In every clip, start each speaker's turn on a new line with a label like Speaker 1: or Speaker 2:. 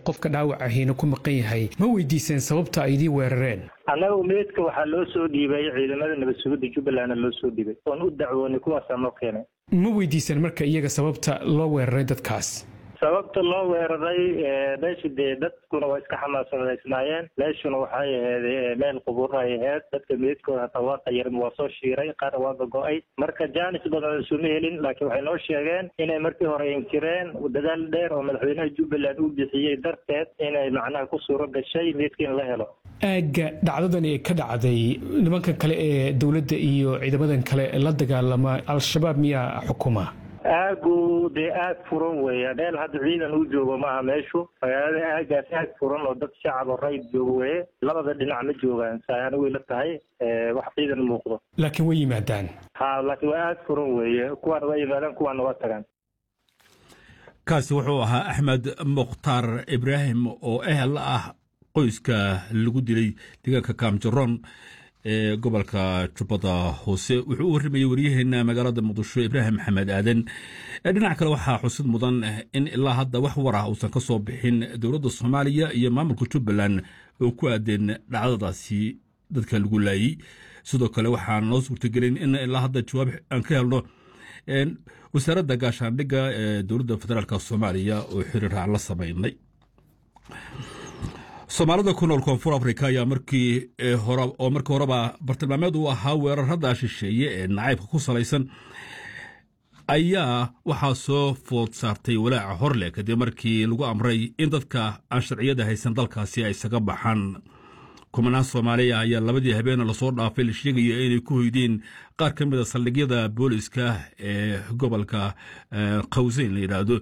Speaker 1: qofka dhaawac ahiina ku maqan yahay ma weydiiseen sababta ay idiin weerareen
Speaker 2: annaga meydka waxaa loo soo dhiibay ciidamada nabad sugidda jubbalandna loo soo dhiibay oon u dacwoonay kuwaasaa noo keenay
Speaker 1: ma weydiiseen marka iyaga sababta loo weeraray dadkaas
Speaker 2: sababta loo weeraray meesha dee dadkuna waa iska xamaasadaysnaayeen meeshuna waxay ahayd meel qubuur ay ahayd dadka meydkooda hataa waa qayarin waa soo shiiray qaar waa gogo-ay marka jaanis badan isuma helin laakiin waxay noo sheegeen inay markii hore inkireen dadaal dheer oo madaxweynaha jubbaland uu bixiyey darteed inay macnaha ku suuro gashay meydka in la helo
Speaker 1: aagga dhacdadan ee ka dhacday nimankan kale ee dowladda iyo ciidamadan kale la dagaalama al-shabaab miyaa xukuma
Speaker 2: aagu dee aag furan weeya meel hadda ciidan uu joogo maaha meeshu magaalada aagaas aag furan oo dad shacab oo rayid joogo weye labada dhinac ma joogaan saana way la tahay wax ciidan muuqdo
Speaker 1: laakiin way yimaadaan
Speaker 2: ha laakiin waa aag furan weeye kuwaana waa yimaadaan kuwaana waa tagaan
Speaker 3: kaasi wuxuu ahaa axmed mukhtaar ibraahim oo ehel ah qoyska lagu dilay deegaanka kaamjaroon ee gobolka jubbada hoose wuxuu u warramayey waryaheena magaalada muqdisho ibraahim maxamed aadan dhinac kale waxaa xusid mudan in ilaa hadda wax war ah uusan ka soo bixin dowladda soomaaliya iyo maamulka jubbaland oo ku aadeen dhacdadaasi dadka lagu laayey sidoo kale waxaan noo suurtagelin in ilaa hadda jawaab aan ka helno wasaaradda gaashaandhigga ee dowladda federaalk soomaaliya oo xiriir aan la samaynay soomaalida ku nool koonfur afrika ayaa markii oo markii horeba bartilmaameed uu ahaa weerarada shisheeye ee nacaybka ku salaysan ayaa waxaa soo food saartay walaaca horle kadib markii lagu amray in dadka aan sharciyada haysan dalkaasi ay isaga baxaan kumanaan soomaaliya ayaa labadii habeena lasoo dhaafay la sheegaya inay ku hoydeen qaar ka mida saldhigyada booliska ee gobolka qawseyn la yidhaahdo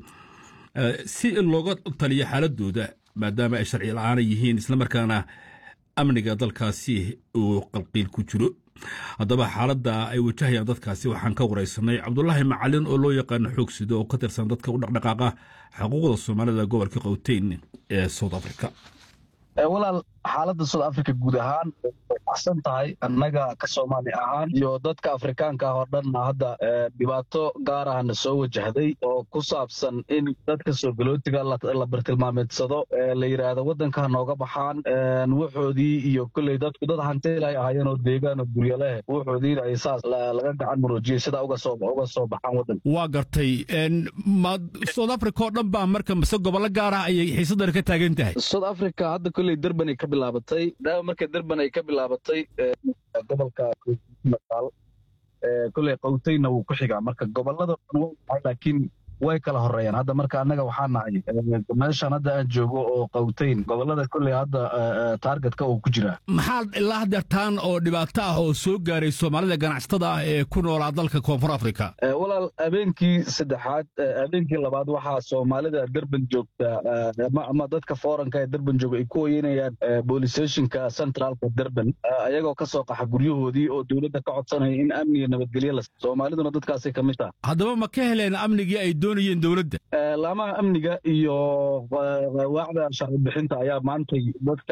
Speaker 3: si looga taliyo xaaladooda maadaama ay sharci la-aana yihiin islamarkaana amniga dalkaasi uu qalqiil ku jiro haddaba xaaladda ay wajahayaan dadkaasi waxaan ka waraysanay cabdulaahi macalin oo loo yaqaano xoogsido oo ka tirsan dadka u dhaqdhaqaaqa xuquuqda soomaalida gobolka qowteyn ee south africa
Speaker 4: walaal xaaladda south africa guud ahaan way baxsan tahay annaga ka soomaali ahaan iyo dadka afrikaanka ah oo dhanna hadda dhibaato gaar ahna soo wajahday oo ku saabsan in dadka soogolootiga la bartilmaameedsado la yidhaahdo waddanka nooga baxaan wuxoodii iyo kolley dadku dad hantiil ay ahaayeen oo deegaan oo guryo leh wuxoodiina ay saas laga gacan muruujiyey sidaa uga soo uga soo baxaan waddanka
Speaker 3: waa gartay ma south africa oo dhan baa marka mise gobollo gaar ah ayay xiisaddan ka taagan tahay
Speaker 4: south africa hadda kolley derban ay ka bilaabatay daawa marka derban ay ka bilaabatay gobolka mataal kolley qowtayna wuu ku xigaa marka gobollada laakiin way kala horeeyaan hadda marka annaga waxaa nahay meeshan hadda aan joogo oo qowtayn gobollada kolley hadda taargetka uu ku jiraa
Speaker 3: maxaa ilaa hadeertaan oo dhibaato ah oo soo gaaray soomaalida ganacsatada ah ee ku noolaa dalka koonfur africa
Speaker 4: walaal habeenkii saddexaad habeenkii labaad waxaa soomaalida derban joogta ama dadka fooranka ee derban jooga ay ku hoyanayaan boolistationka centraalka derban ayagoo ka soo qaxa guryahoodii oo dowladda ka codsanaya in amniga nabadgelye la soomaaliduna dadkaasay ka mid taha
Speaker 3: haddaba ma ka heleen amnigii ay doonayeen dowladda
Speaker 4: laamaha amniga iyo waacda sharci bixinta ayaa maantay dadka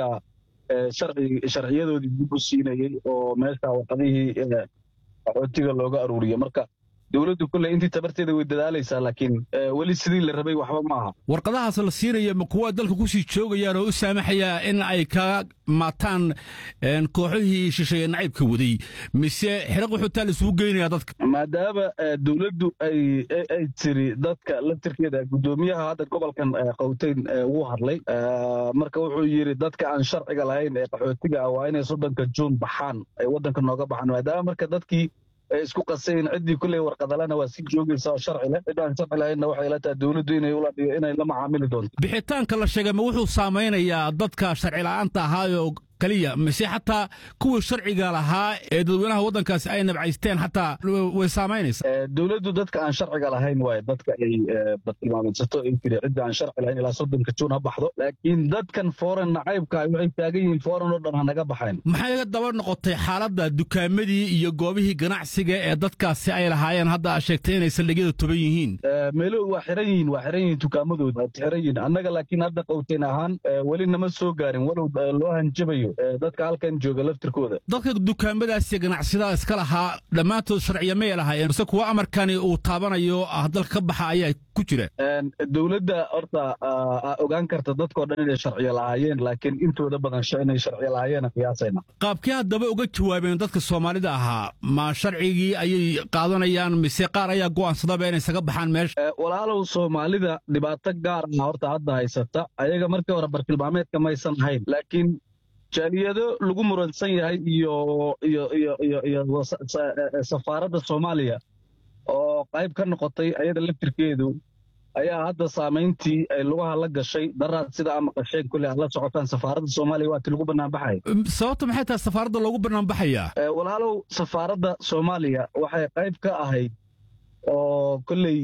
Speaker 4: sharciyadoodii dib u siinayey oo meesha warqadihii qaxootiga looga aruuriyo marka dowladdu kolley intii tabarteeda way dadaalaysaa laakiin weli sidii la rabay waxba ma aha
Speaker 3: warqadahaas la siinaya ma kuwa dalka ku sii joogayaan oo u saamaxaya in ay ka maataan kooxihii shisheeye nacaybka waday mise xiraq wuxuutaa la isugu geynaya dadka
Speaker 4: maadaama dowladdu ay ay tiri dadka laftirkeeda guddoomiyaha hadda gobolkan qowteyn wuu hadlay marka wuxuu yidhi dadka aan sharciga lahayn ee qaxootiga ah waa inay soddonka juun baxaan ay waddanka nooga baxaan maadaama marka dadkii isku qasayn ciddii kulley warqadalena waa si joogaysa oo sharci leh cid aan sharci lahaynna waxay la tahay dowladdu inay ula dhigo inay la macaamili doonto
Speaker 3: bixitaanka la sheegay ma wuxuu saamaynayaa dadka sharci la'aanta ahaayoo keliya mise xataa kuwii sharciga lahaa ee dadweynaha waddankaasi ay nabcaysteen xataa way saamaynaysaa
Speaker 4: dowladdu dadka aan sharciga lahayn waaye dadka ay bartilmaameedsato ay tiri cidda aan sharci lahayn ilaa soddonka juun ha baxdo laakiin dadkan foreign nacaybka waxay taagan yihiin foreign oo dhan ha naga baxayn
Speaker 3: maxay daba noqotay xaaladda dukaamadii iyo goobihii ganacsiga ee dadkaasi ay lahaayeen hadda aad sheegtay inay saldhigyada toban yihiin
Speaker 4: meelo waa xiran yihiin waa xiran yihiin dukaamadooda waa xiran yihiin annaga laakiin hadda qowteen ahaan weli nama soo gaarin walow loo hanjabayo celiyo dadka halkan jooga laftirkooda
Speaker 3: dadka dukaamadaasi ganacsiyada iska lahaa dhammaantood sharciya may lahaayeen mise kuwa amarkani uu taabanayo ah dalka ka baxa ayaa ku jira
Speaker 4: dowladda horta ogaan karta dadkao dhan inay sharciyo lahaayeen laakiin intooda badan inay sharciyo lahaayeen qiyaasayna
Speaker 3: qaabkii haddaba uga jawaabeen dadka soomaalida ahaa ma sharcigii ayay qaadanayaan mise qaar ayaa go'aansadaba inay isaga baxaan meesha
Speaker 4: walaalow soomaalida dhibaato gaar ah horta hadda haysata ayaga markii hore bartilmaameedka maysan ahayn laakiin jaaliyado lagu muransan yahay iyo iyo iyo iyo iyo safaaradda soomaaliya oo qayb ka noqotay ayada laftirkeedu ayaa hadda saamayntii ay lugaha la gashay daraad sida ama qasheen kulle aad la socotaan safaaradda soomaaliya waa ti lagu banaanbaxaya
Speaker 3: sababta maxay tahay safaaradda loogu banaanbaxayaa
Speaker 4: walaalow safaaradda soomaaliya waxay qayb ka ahayd oo kolley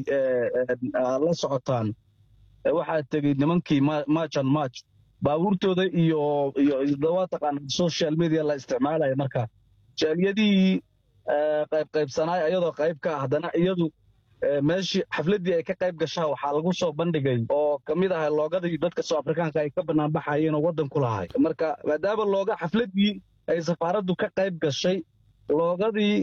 Speaker 4: la socotaan waxaa tegey nimankii marchan march baabuurtooda iyo iyo waa taqaana social media la isticmaalaya marka jaaliyadihii qaybqaybsanaay ayadoo qayb ka ah haddana iyadu meeshii xafladdii ay ka qayb gashaa waxaa lagu soo bandhigay oo ka mid ahay loogadii dadka soo afrikaanka ay ka banaanbaxayeen oo waddanku lahay marka maadaama looga xafladdii ay safaaraddu ka qayb gashay loogadii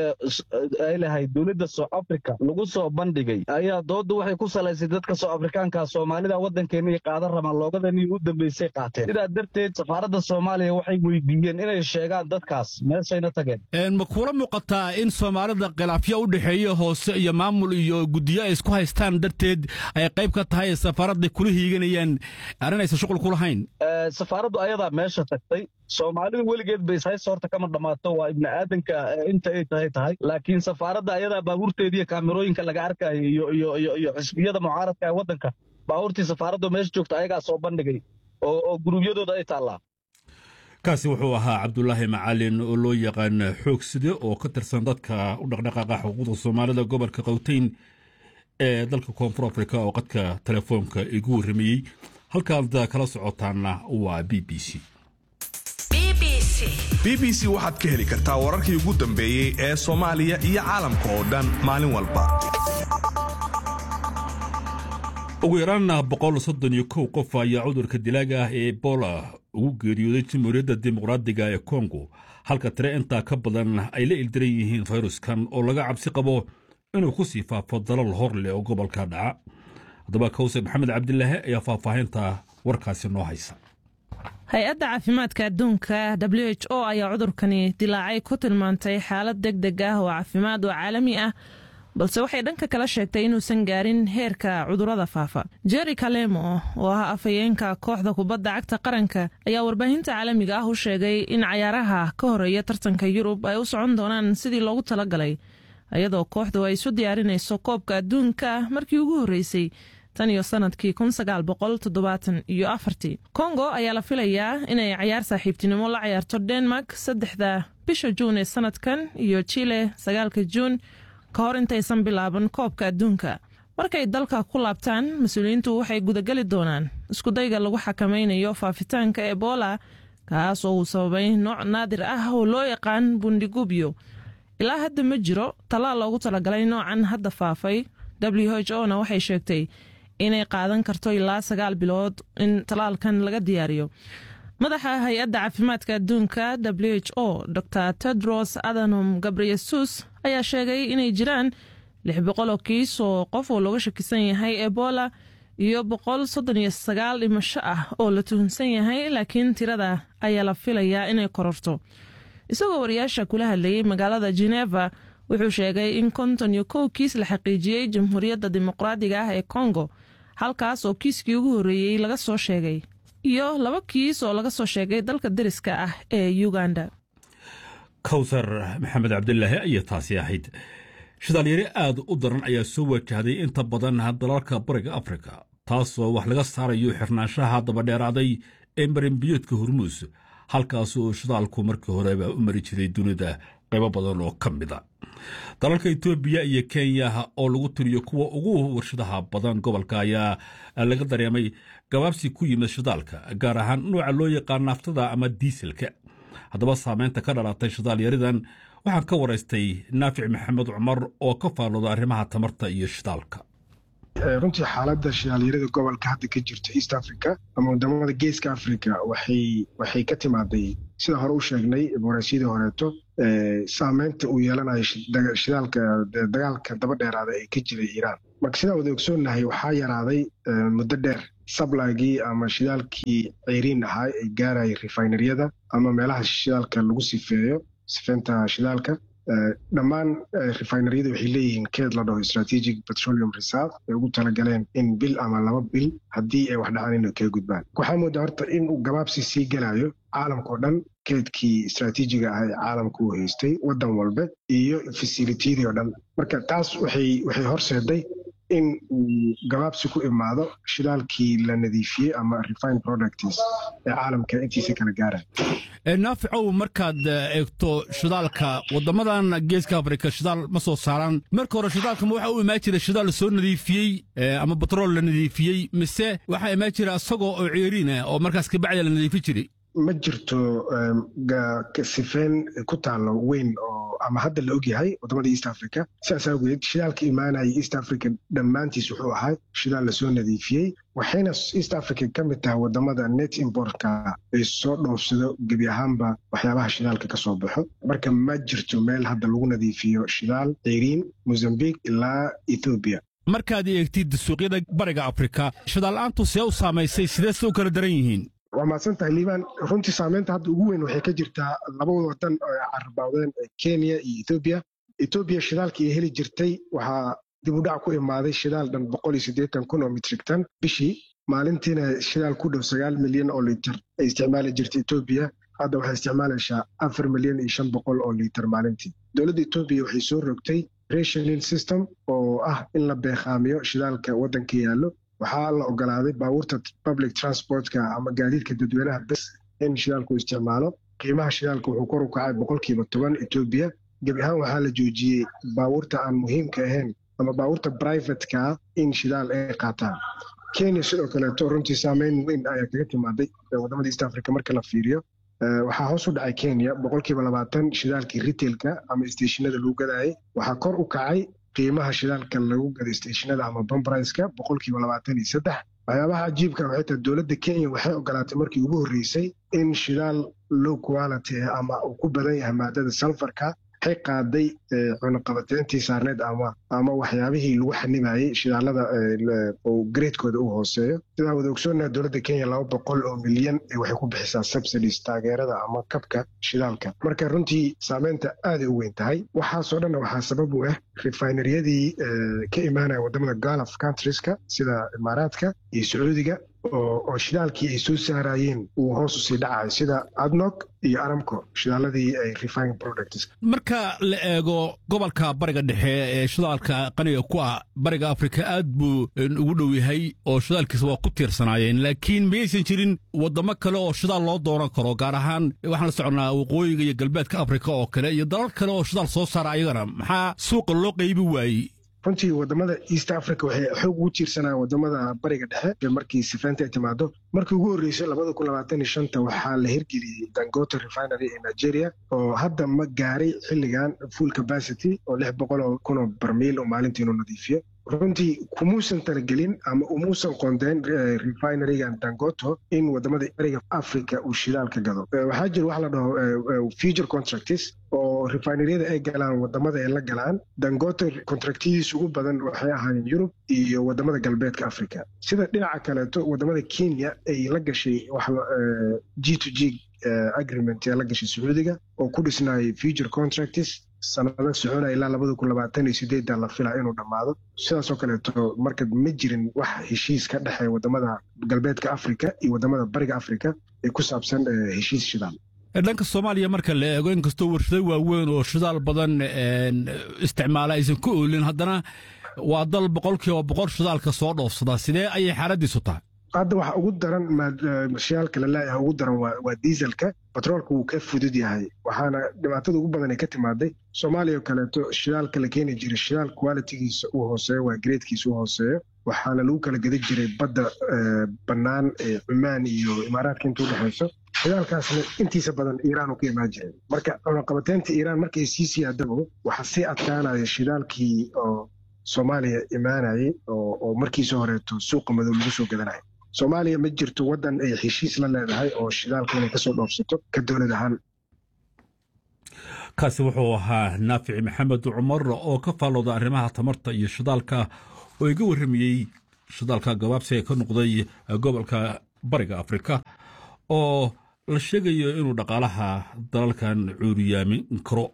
Speaker 4: ay lahayd dowladda south africa lagu soo bandhigay ayaa doodda waxay ku salaysay dadka south afrikaanka soomaalida waddankeena iyo qaadan rabaan loogadanii u dambaysay qaateen sidaa darteed safaaradda soomaaliya waxay weydiiyeen inay sheegaan dadkaas meeshayna tageen
Speaker 3: ma kuula muuqataa in soomaalida khilaafyo u dhexeeya hoose iyo maamul iyo guddiyo ay isku haystaan darteed ay qayb ka tahay safaaradda kula hiiganayaan arrin aysan shuqul ku lahayn
Speaker 4: safaaraddu ayadaa meesha tagtay soomaalidu weligeed ba ishaysta horta kama dhammaato waa ibni aadanka inta ay tahay tahay laakiin safaaradda ayadaa baabuurteediiyo kaamirooyinka laga arkaayo iyo iyo iyo iyo xisbiyada mucaaradka ee waddanka baabuurtii safaaraddu meesha joogta ayagaa soo bandhigay oo oo guruubyadooda ay taallaa
Speaker 3: kaasi wuxuu ahaa cabdulaahi macalin oo loo yaqaan xoogside oo ka tirsan dadka u dhaqdhaqaaqa xuquuqda soomaalida gobolka qowteyn ee dalka koonfur afrika oo qadka telefoonka igu warramayey halkaad kala socotaanna waa b b c
Speaker 5: b b c waxaad ka heli kartaa wararkii ugu dambeeyey ee soomaaliya iyo caalamka oo dhan maalin walba
Speaker 3: ugu yaraan boqol soddon iyo kow qof ayaa cudurka dilaaga ah ee ebola ugu geeriyooday jamhuuriyadda dimuqraadiga ee kongo halka tire intaa ka badan ay la ildiran yihiin fayruskan oo laga cabsi qabo inuu ku sii faafo dalal hor leh oo gobolka dhaca haddaba kawse maxamed cabdilaahi ayaa faahfaahinta warkaasi noo haysa
Speaker 6: hay-adda caafimaadka adduunka w h o ayaa cudurkani dilaacay ku tilmaantay xaalad deg deg ah oo caafimaad oo caalami ah balse waxay dhanka kala sheegtay inuusan gaarin heerka cudurada faafa jerry kalemo oo ah afhayeenka kooxda kubadda cagta qaranka ayaa warbaahinta caalamiga ah u sheegay in cayaaraha ka horeeya tartanka yurub ay u socon doonaan sidii loogu talagalay iyadoo kooxdu ay isu diyaarinayso koobka adduunka markii ugu horreysay tan iyo sanadkii iyo afartii kongo ayaa la filayaa inay cayaar saaxiibtinimo la cayaarto denmark saddexda bisha juun ee sanadkan iyo chile sagaalka juun ka hor intaysan bilaaban koobka adduunka markay dalka ku laabtaan mas-uuliyiintu waxay gudageli doonaan iskudayga lagu xakamaynayo faafitaanka ebola kaas oo uu sababay nooc naadir ah oo loo yaqaan bundigubyo ilaa hadda ma jiro tallaal loogu talagalay noocan hadda faafay w h o na waxay sheegtay inay qaadan karto ilaa sagaal bilood in tallaalkan laga diyaariyo madaxa hay-adda caafimaadka adduunka w h o dor tedros adhanom gabreyesus ayaa sheegay inay jiraan lix boqol oo kiis oo qof oo looga shakisan yahay ebola iyo boqol soddon iyo sagaal dhimasho ah oo la tuhunsan yahay laakiin tirada ayaa la filayaa inay kororto isagoo wariyaasha kula hadlayey magaalada geneva wuxuu sheegay in konton iyo kow kiis la xaqiijiyey jamhuuriyadda dimuqraadiga ah ee kongo halkaas oo kiiskii ugu horreeyey laga soo sheegay iyo laba kiis oo laga soo sheegay dalka deriska ah ee uganda
Speaker 3: kawsar maxamed cabdilaahi ayaa taasi ahayd shidaalyari aad u daran ayaa soo wajahday inta badan dalalka bariga afrika taasoo wax laga saarayo xirnaanshaha dabadheeraaday ee marinbiyoodka hormuus halkaas oo shidaalku markii horeba u mari jiray dunida qaybo badan oo ka mida dalalka etoobiya iyo kenya oo lagu tiriyo kuwa ugu warshadaha badan gobolka ayaa laga dareemay gabaabsi ku yimid shidaalka gaar ahaan nuuca loo yaqaan naaftada ama diiselka haddaba saameynta ka dhalatay shidaal yaridan waxaan ka waraystay naafic maxamed cumar oo ka faallooda arrimaha tamarta iyo shidaalka
Speaker 7: runtii xaaladda shidaalyarada gobolka hadda ka jirta east africa ama wadamada geeska africa waxay waxay ka timaaday sida hore u sheegnay waraysyadii horeeto saameynta uu yeelanayo shidaalka dagaalka daba dheeraada ee ka jiray iiraan marka sidaan wada ogsoonnahay waxaa yaraaday muddo dheer sablagii ama shidaalkii ceyriin ahaa ee gaarayay refineryada ama meelaha shidaalka lagu sifeeyo sifeynta shidaalka dhammaan refineryada waxay leeyihiin keed la dhaho strategic petroleum reserve ay ugu talagaleen in bil ama laba bil haddii ay wax dhacaan inay kaga gudbaan waxaa moodaa horta inuu gabaabsi sii gelayo caalamka oo dhan keedkii istraatiijiga ah ee caalamka uu haystay waddan walba iyo fasilitiyadii oo dhan marka taas waxay waxay horseeday in uu gabaabsi ku imaado shidaalkii la nadiifiyey ama refine products ee caalamka intiisa kala gaara
Speaker 3: naaficow markaad eegto shidaalka waddamadan geeska afrika shidaal ma soo saaraan marka hore shidaalka ma waxaa u imaan jira shidaal la soo nadiifiyey ama batrool la nadiifiyey mise waxaa imaan jira isagoo oo ceeriin ah oo markaas kabacdi la nadiifin jiray
Speaker 7: ma jirto sifeen ku taallo weyn oo ama hadda la ogyahay wadamada east africa sidaas awgeed shidaalka imaanaya east africa dhammaantiis wuxuu ahaa shidaal lasoo nadiifiyey waxayna east africa ka mid tahay wadamada net importka ay soo dhoofsado gebi ahaanba waxyaabaha shidaalka ka soo baxo marka ma jirto meel hadda lagu nadiifiyo shidaal ceyriin mozambique ilaa ethoobiya
Speaker 3: markaad eegtid suuqyada bariga afrika shidaal-aantu see u saamaysay sidee se u kala daran yihiin
Speaker 7: waa mahadsan tahay liibaan runtii saameynta hadda ugu weyn waxay ka jirtaa laba wadan oo ay carabawdeen kenya iyo ethoobiya ethoobiya shidaalkii ay heli jirtay waxaa dib u dhac ku imaaday shidaal dhan boqol iyo siddeetan kun oo mitrig tan bishii maalintiina shidaal ku dhow sagaal milyan oo liiter ay isticmaali jirtay ethoobiya hadda waxay isticmaalaysaa afar milyan iyo shan boqol oo liiter maalintii dowladda etoobiya waxay soo rogtay rationing system oo ah in la beeqaamiyo shidaalka waddanka yaallo waxaa la ogolaaday baabuurta public transportka ama gaadiidka dadweynaha bes in shidaalku isticmaalo qiimaha shidaalka wuxuu kor u kacay boqolkiiba toban etoobiya gebi ahaan waxaa la joojiyey baabuurta aan muhiimka ahayn ama baabuurta brivatka in shidaal ay qaataan kenya sidoo kaleeto runtii saameyn weyn ayaa kaga timaaday wadamada east africa marka la fiiriyo waxaa hoos u dhacay kenya boqolkiiba labaatan shidaalkii retailka ama isteeshinada lagu gadaayay waxaa kor u kacay qiimaha shidaalka lagu gado isteeshinada ama bambriska boqolkiiba labaatan iyo saddex waxyaabaha cajiibka waxay tahay dowladda kenya waxay ogolaatay markii ugu horreysay in shidaal low quality ah ama uu ku badan yahay maadada salfarka waxay qaaday cunuqabateyntii saarneed ama ama waxyaabihii lagu xanibayey shidaalada oo gareedkooda uu hooseeyo sidaa wada ogsoonnaha dowladda kenya laba boqol oo milyan waxay ku bixisaa subsidies taageerada ama kabka shidaalka marka runtii saameynta aaday u weyn tahay waxaasoo dhanna waxaa sabab u ah refineryadii ka imaanaya wadamada galf countrieska sida imaaraadka iyo sacuudiga oo shidaalkii ay soo saarayeen uu hoos usii dhacayo sida adnog iyo aramco shidaaladii ay refine products
Speaker 3: marka la eego gobolka bariga dhexe ee shidaalka qaniga ku ah bariga afrika aad buu ugu dhow yahay oo shidaalkiisa waa ku tiirsanaayeen laakiin mayaysan jirin waddamo kale oo shidaal loo dooran karo gaar ahaan waxaan la soconnaa waqooyiga iyo galbeedka afrika oo kale iyo dalal kale oo shidaal soo saara ayagana maxaa suuqa loo qaybi waayey
Speaker 7: runtii wadamada east africa waxay xoog ugu tiirsanayaan wadamada bariga dhexe markii sifaynta ay timaado markii ugu horreysay labada kun labaatan iyo shanta waxaa la hirgeliyey dangote refinery ee nigeria oo hadda ma gaaray xilligan full capacity oo lix boqol oo kun oo barmiil oo maalintii inuu nadiifiyo runtii kumuusan talagelin ama umuusan qondeen refinerygan dangoto in wadamada bariga africa uu shidaal ka gado waxaa jira waxa la dhaho future contracts oo refineryada ay galaan wadamada ay la galaan dangote contractyadiisa ugu badan waxay ahaayeen yurub iyo wadamada galbeedka africa sida dhinaca kaleeto wadamada kenya ay la gashay g to g agreement ee la gashay sacuudiga oo ku dhisnaayay future contracts sanado soconaya ilaa labada kun labaatan iyo sideedda la filaa inuu dhammaado sidaasoo kaleeto marka ma jirin wax heshiis ka dhexeeya wadamada galbeedka africa iyo wadamada bariga africa ee ku saabsan heshiis shidaal
Speaker 3: dhanka soomaaliya marka la eego inkastoo warshado waaweyn oo shidaal badan isticmaala aysan ku oolin haddana waa dal boqolkiiba boqol shidaalka soo dhoofsadaa sidee ayay xaaladiisu tahay
Speaker 7: hadda waxa ugu daran shidaalka la leeyahay ugu daran waa diiselka batroolka wuu ka fudud yahay waxaana dhibaatada ugu badan ay ka timaaday soomaaliya oo kaleeto shidaalka la keeni jiray shidaal qualitigiisa uu hooseeyo waa gareedkiisa uu hooseeyo waxaana lagu kala gedi jiray badda bannaan ee cumaan iyo imaaraadka inta udhexayso shidaalkaasna intiisa badan iiraan uu ka imaan jiray marka cunaqabateynta iiraan markay sii siyaadabo waxaa sii adkaanaya shidaalkii oo soomaaliya imaanayay oo markiisa horeeto suuqa madow lagu soo gadanaya soomaaliya ma jirto waddan ay heshiis la leedahay oo shidaalka inay kasoo dhoofsato ka dowlad ahaan
Speaker 3: kaasi wuxuu ahaa naafici maxamed cumar oo ka faallooda arrimaha tamarta iyo shidaalka oo iga warramayey shidaalka gabaabsiga ka noqday gobolka bariga afrika oo la sheegayo inuu dhaqaalaha dalalkan cuuriyaamin karo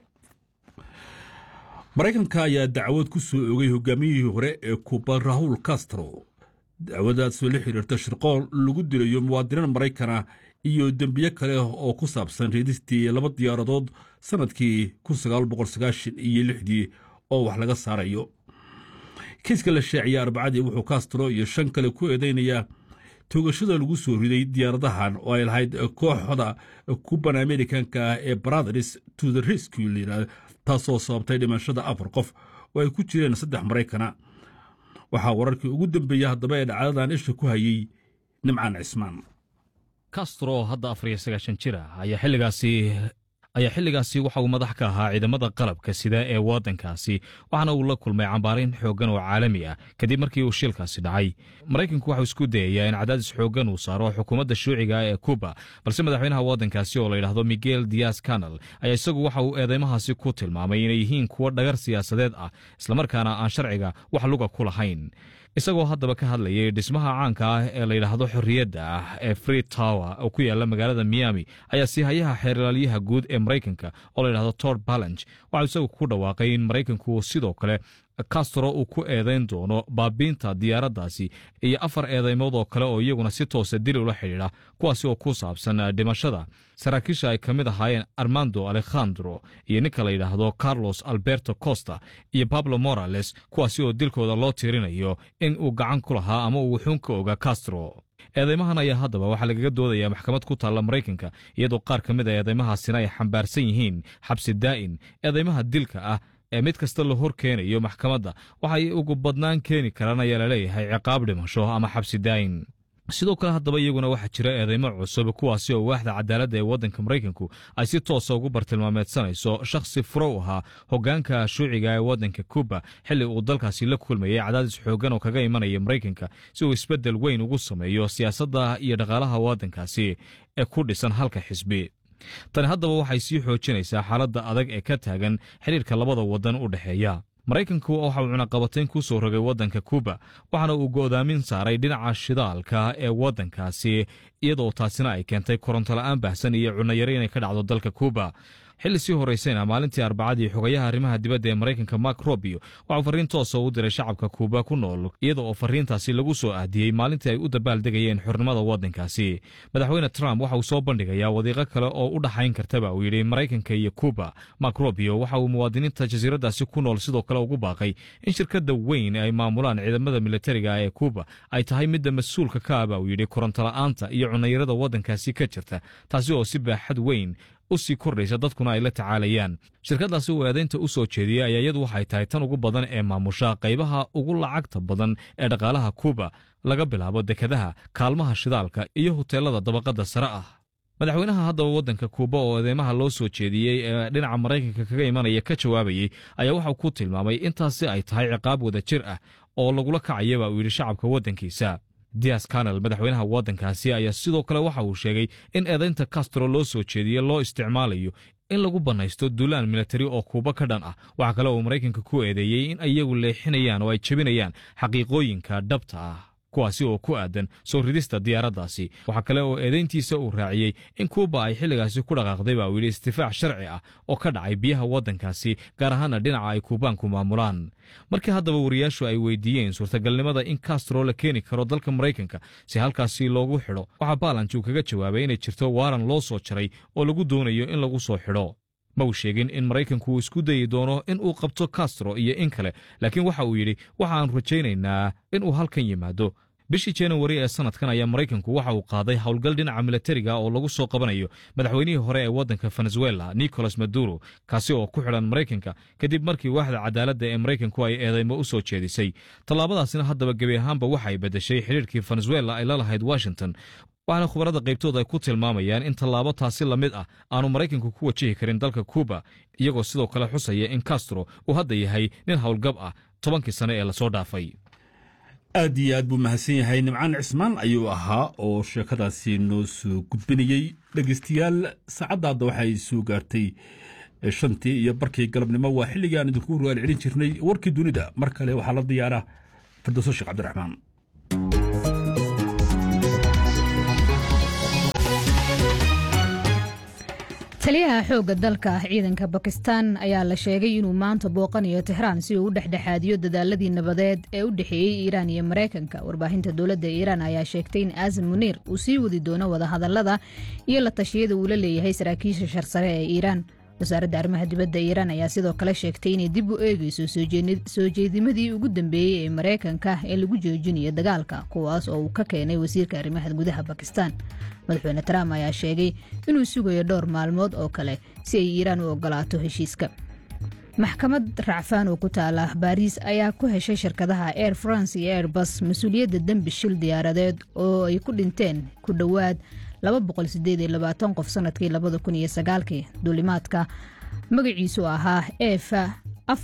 Speaker 3: maraykanka ayaa dacwad ku soo ogay hogaamiyihii hore ee kuba rahul castro dacwadaasoo la xiriirta shirqool lagu dilayo muwaadiniin maraykana iyo dembiye kale oo ku saabsan reedistii laba diyaaradood sannadkii iyo lixdii oo wax laga saarayo kiiska la shaaciyay arbacadii wuxuu castro iyo shan kale ku eedaynayaa toogashada lagu soo riday diyaaradahan oo ay lahayd kooxda kuban amerikanka ee brothers to the rescue layidhahda taasoo sababtay dhimashada afar qof oo ay ku jireen saddex maraykana waxaa wararkii ugu dambeeyey haddaba ee dhacdadan isha ku hayey nimcaan cismaan
Speaker 8: castro oo hadda afar iyo sagaashan jir ah ayaa xilligaasi ayaa xilligaasi waxa uu madax ka ahaa ciidamada qalabka sida ee waddankaasi waxaana uu la kulmay cambaarayn xooggan oo caalami ah kadib markii uu shilkaasi dhacay maraykanku waxau isku dayayaa in cadaadis xooggan uu saaro xukuumadda shuuciga ee kuba balse madaxweynaha waddankaasi oo layidhaahdo miguel dias canal ayaa isagu waxa uu eedeymahaasi ku tilmaamay inay yihiin kuwo dhagar siyaasadeed ah islamarkaana aan sharciga wax luga ku lahayn isagoo haddaba ka hadlayay dhismaha caanka ah ee layidhaahdo xorriyadda ah ee free tower oo ku yaala magaalada miami ayaa siihayaha xeerlaalyaha guud ee maraykanka oo layidhahdo tor ballange waxau isagu ku dhawaaqay in maraykanku sidoo kale castro uu ku eedayn doono baabiinta diyaaraddaasi iyo afar eedeymood oo kale oo iyaguna si toosa dil ula xidhiidha kuwaasi oo ku saabsan dhimashada saraakiisha ay ka mid ahaayeen armando alekhandro iyo ninka la yidhaahdo carlos alberto costa iyo pablo morales kuwaasi oo dilkooda loo tiirinayo in uu gacan ku lahaa ama uu wuxuun ka oga castro eedeymahan ayaa haddaba waxaa lagaga doodayaa maxkamad ku taalla maraykanka iyadoo qaar ka mid a eedeymahaasina ay xambaarsan yihiin xabsi daa'in eedeymaha dilka ah ee mid kasta la hor keenayo maxkamadda waxay ugu badnaan keeni karaan ayaa laleeyahay ciqaab dhimasho ama xabsi daayin sidoo kale haddaba iyaguna waxaa jira eedeymo cusub kuwaasi oo waaxda cadaaladda ee waddanka maraykanku ay si toosa ugu bartilmaameedsanayso shakhsi furo u ahaa hoggaanka shuuciga ee waddanka kuba xilli uu dalkaasi la kulmayay cadaadis xooggan oo kaga imanaya maraykanka si uu isbeddel weyn ugu sameeyo siyaasadda iyo dhaqaalaha waddankaasi ee ku dhisan halka xisbi tani haddaba waxay sii xoojinaysaa xaaladda adag ee ka taagan xidhiirka labada waddan u dhexeeya maraykanku waxa uu cunaqabatayn ku soo rogay waddanka kuba waxaana uu go'daamin saaray dhinaca shidaalka ee waddankaasi iyadoo taasina ay keentay korontola'aan baahsan iyo cunayaro inay ka dhacdo dalka kuba xilli sii horaysayna maalintii arbacadii xogayaha arrimaha dibadda ee maraykanka mark robio waxauu farriin toosa u diray shacabka kuuba ku nool iyada oo farriintaasi lagu soo ahdiyey maalintii ay u dabaaldegayeen xornimada waddankaasi madaxweyne trump waxa uu soo bandhigayaa wadiiqo kale oo u dhaxayn kartaba uu yidhi maraykanka iyo kuuba mark robio waxa uu muwaadiniinta jasiiradaasi ku nool sidoo kale ugu baaqay in shirkadda weyn ay maamulaan ciidamada militariga ee kuuba ay tahay midda mas-uulka ka aba uu yidhi korontola'aanta iyo cunayarada waddankaasi ka jirta taasi oo si baaxad weyn u sii kordhaysa dadkuna ay la tacaalayaan shirkaddaasi uu eedaynta u soo jeediyey ayaa iyadu waxay tahay tan ugu badan ee maamusha qaybaha ugu lacagta badan ee dhaqaalaha kuuba laga bilaabo dekadaha kaalmaha shidaalka iyo huteelada dabaqadda sare ah madaxweynaha haddaba waddanka kuuba oo eedeymaha loo soo jeediyey ee dhinaca maraykanka kaga imanaya ka jawaabayey ayaa waxau ku tilmaamay intaasi ay tahay ciqaab wada jir ah oo lagula kacayaba uu yidhi shacabka waddankiisa dias canel madaxweynaha waddankaasi ayaa sidoo kale waxa uu sheegay in eedaynta castro loo soo jeediye loo isticmaalayo in lagu bannaysto duulaan militari oo kuuba ka dhan ah waxaa kale uu maraykanka ku eedeeyey in iyagu leexinayaan oo ay jebinayaan xaqiiqooyinka dhabta ah kuwaasi oo ku aadan soo ridista diyaaraddaasi waxaa kale oo eedayntiisa uu raaciyey in kuuba ay xilligaasi ku dhaqaaqday baa uu yidhi istifaac sharci ah oo ka dhacay biyaha waddankaasi gaar ahaana dhinaca ay kuubaanku maamulaan markii haddaba wariyaashu ay weydiiyeen suurtagalnimada in castro la keeni karo dalka maraykanka si halkaasi loogu xidho waxaa baalanj uu kaga jawaabay inay jirto waaran loo soo jaray oo lagu doonayo in lagu soo xidho ma uu sheegin in maraykanku uu isku dayi doono in uu qabto castro iyo in kale laakiin waxa uu yidhi waxaan rajaynaynaa in uu halkan yimaado bishii januari ee sanadkan ayaa maraykanku waxa uu qaaday howlgal dhinaca militariga oo lagu soo qabanayo madaxweynihii hore ee waddanka venezuela nicolas maduro kaasi oo ku xidhan maraykanka kadib markii waaxda cadaaladda ee maraykanku ay eedeymo u soo jeedisay tallaabadaasina haddaba gebi ahaanba waxa ay beddeshay xidhiirkii venezuela ay la lahayd washington waxaana khubarada qaybtooda ay ku tilmaamayaan in tallaabo taasi la mid ah aanu maraykanku ku wajihi karin dalka kuuba iyagoo sidoo kale xusaya in castro uu hadda yahay nin howlgab ah tobankii sane ee lasoo dhaafay
Speaker 3: aad iyo aad buu mahadsan yahay nimcaan cismaan ayuu ahaa oo sheekadaasi noo soo gudbinayey dhegeystayaal saacadda hadda waxay soo gaartay shantii iyo barkii galabnimo waa xilligii aan idinku rugaal celin jirnay warkii dunida mar kale waxaa la diyaara firdowso sheekh cabdiraxmaan
Speaker 9: taliyaha xoogga dalka ciidanka bakistan ayaa la sheegay inuu maanta booqanayo tixraan si uu u dhexdhexaadiyo dadaaladii nabadeed ee u dhexeeyey iiraan iyo maraykanka warbaahinta dowladda iiraan ayaa sheegtay in aasim muniir uu sii wadi doono wadahadalada iyo la tashiyada uu la leeyahay saraakiisha sharsare ee iiraan wasaaradda arrimaha dibadda iiraan ayaa sidoo kale sheegtay inay dib u eegeyso soo jeedimadii ugu dambeeyey ee maraykanka ee lagu joojinayo dagaalka kuwaas oo uu ka keenay wasiirka arrimaha gudaha bakistan madaxweyne trump ayaa sheegay inuu sugayo dhowr maalmood oo kale si ay iiraan u ogolaato heshiiska maxkamad racfaan oo ku taala baariis ayaa ku heshay shirkadaha air france iyo airbus mas-uuliyadda dembi shil diyaaradeed oo ay ku dhinteen ku dhowaad qof sanadkii kii duulimaadka magaciisu ahaa efa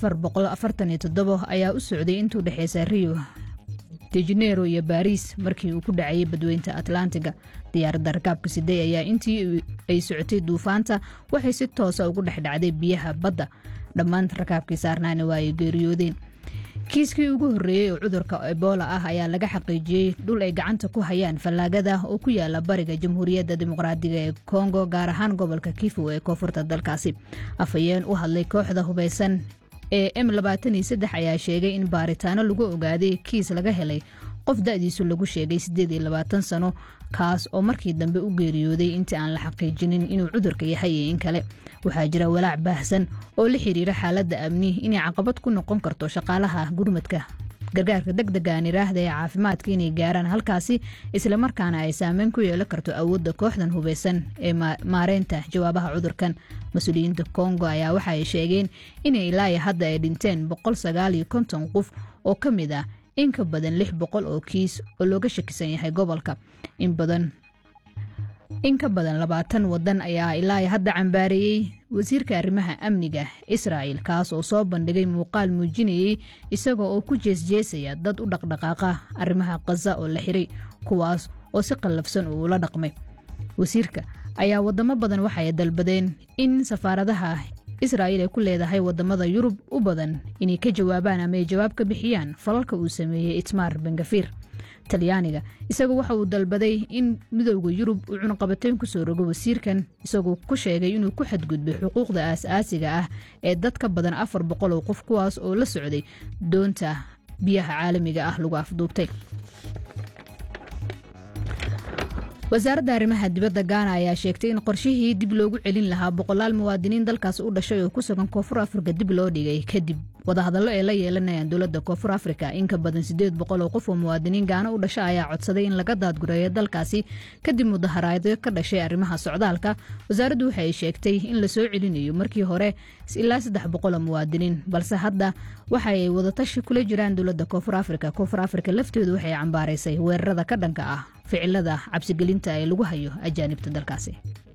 Speaker 9: ayaa u socday intuu dhexeysa rio de janeiro iyo baariis markii uu ku dhacayay badweynta atlantiga diyaaradda rakaabka sidey ayaa intii ay socotay duufaanta waxay si toosa ugu dhex dhacday biyaha badda dhammaan rakaabkii saarnaana waa ay geeriyoodeen kiiskii ugu horreeyey oo cudurka ebola ah ayaa laga xaqiijiyey dhul ay gacanta ku hayaan fallaagada oo ku yaala bariga jamhuuriyadda dimuqraadiga ee kongo gaar ahaan gobolka kifu ee koonfurta dalkaasi afhayeen u hadlay kooxda hubeysan ee m ayaa sheegay in baaritaano lagu ogaaday kiis laga helay qof da-diisu lagu sheegay sano kaas oo markii dambe u geeriyooday intii aan la xaqiijinin inuu cudurka yahay iyo in kale waxaa jira walaac baahsan oo la xiriira xaaladda amni inay caqabad ku noqon karto shaqaalaha gurmadka gargaarka deg degaan iraahda ee caafimaadka inay gaaraan halkaasi islamarkaana ay saameyn ku yeelan karto awoodda kooxdan hubeysan ee maareynta jawaabaha cudurkan mas-uuliyiinta kongo ayaa waxa ay sheegeen inay ilaaya hadda ay dhinteen qof oo ka mid ah in ka badan lix boqol oo kiis oo looga shakisan yahay gobolka in badan in ka badan labaatan wadan ayaa ilaa hadda cambaareeyey wasiirka arrimaha amniga israa'il kaas oo soo bandhigay muuqaal muujinayey isagoo oo ku jeesjeesaya dad u dhaqdhaqaaqa arrimaha khaza oo la xiray kuwaas oo si qallafsan uu ula dhaqmay wasiirka ayaa wadamo badan waxay dalbadeen in safaaradaha israa'il ay ku leedahay wadamada yurub u badan inay ka jawaabaan ama ay jawaab ka bixiyaan falalka uu sameeyey itmaar bengafiir talyaaniga isagu waxa uu dalbaday in midowda yurub uu cunaqabateyn kusoo rogo wasiirkan isagoo ku sheegay inuu ku xadgudbay xuquuqda aas-aasiga ah ee dad ka badan afar boqol oo qof kuwaas oo la socday doonta biyaha caalamiga ah lagu afduubtay wasaaradda arrimaha dibadda gaana ayaa sheegtay in qorshihii dib loogu celin lahaa boqolaal muwaadiniin dalkaas u dhashay oo ku sugan koonfur afrika dib loo dhigay kadib wadahadallo ay la yeelanayaan dowladda koonfur afrika in ka badan sideed boqol oo qof oo muwaadiniin gaana u dhasha ayaa codsaday in laga daadgureeyo dalkaasi kadib mudaharaadyo ka dhashay arrimaha socdaalka wasaaraddu waxa ay sheegtay in la soo celinayo markii hore ilaa saddex boqol oo muwaadiniin balse hadda waxa ay wadatashi kula jiraan dowladda koonfur afrika koonfur afrika lafteedu waxay cambaaraysay weerarada ka dhanka ah ficilada cabsigelinta ee lagu hayo ajaanibta dalkaasi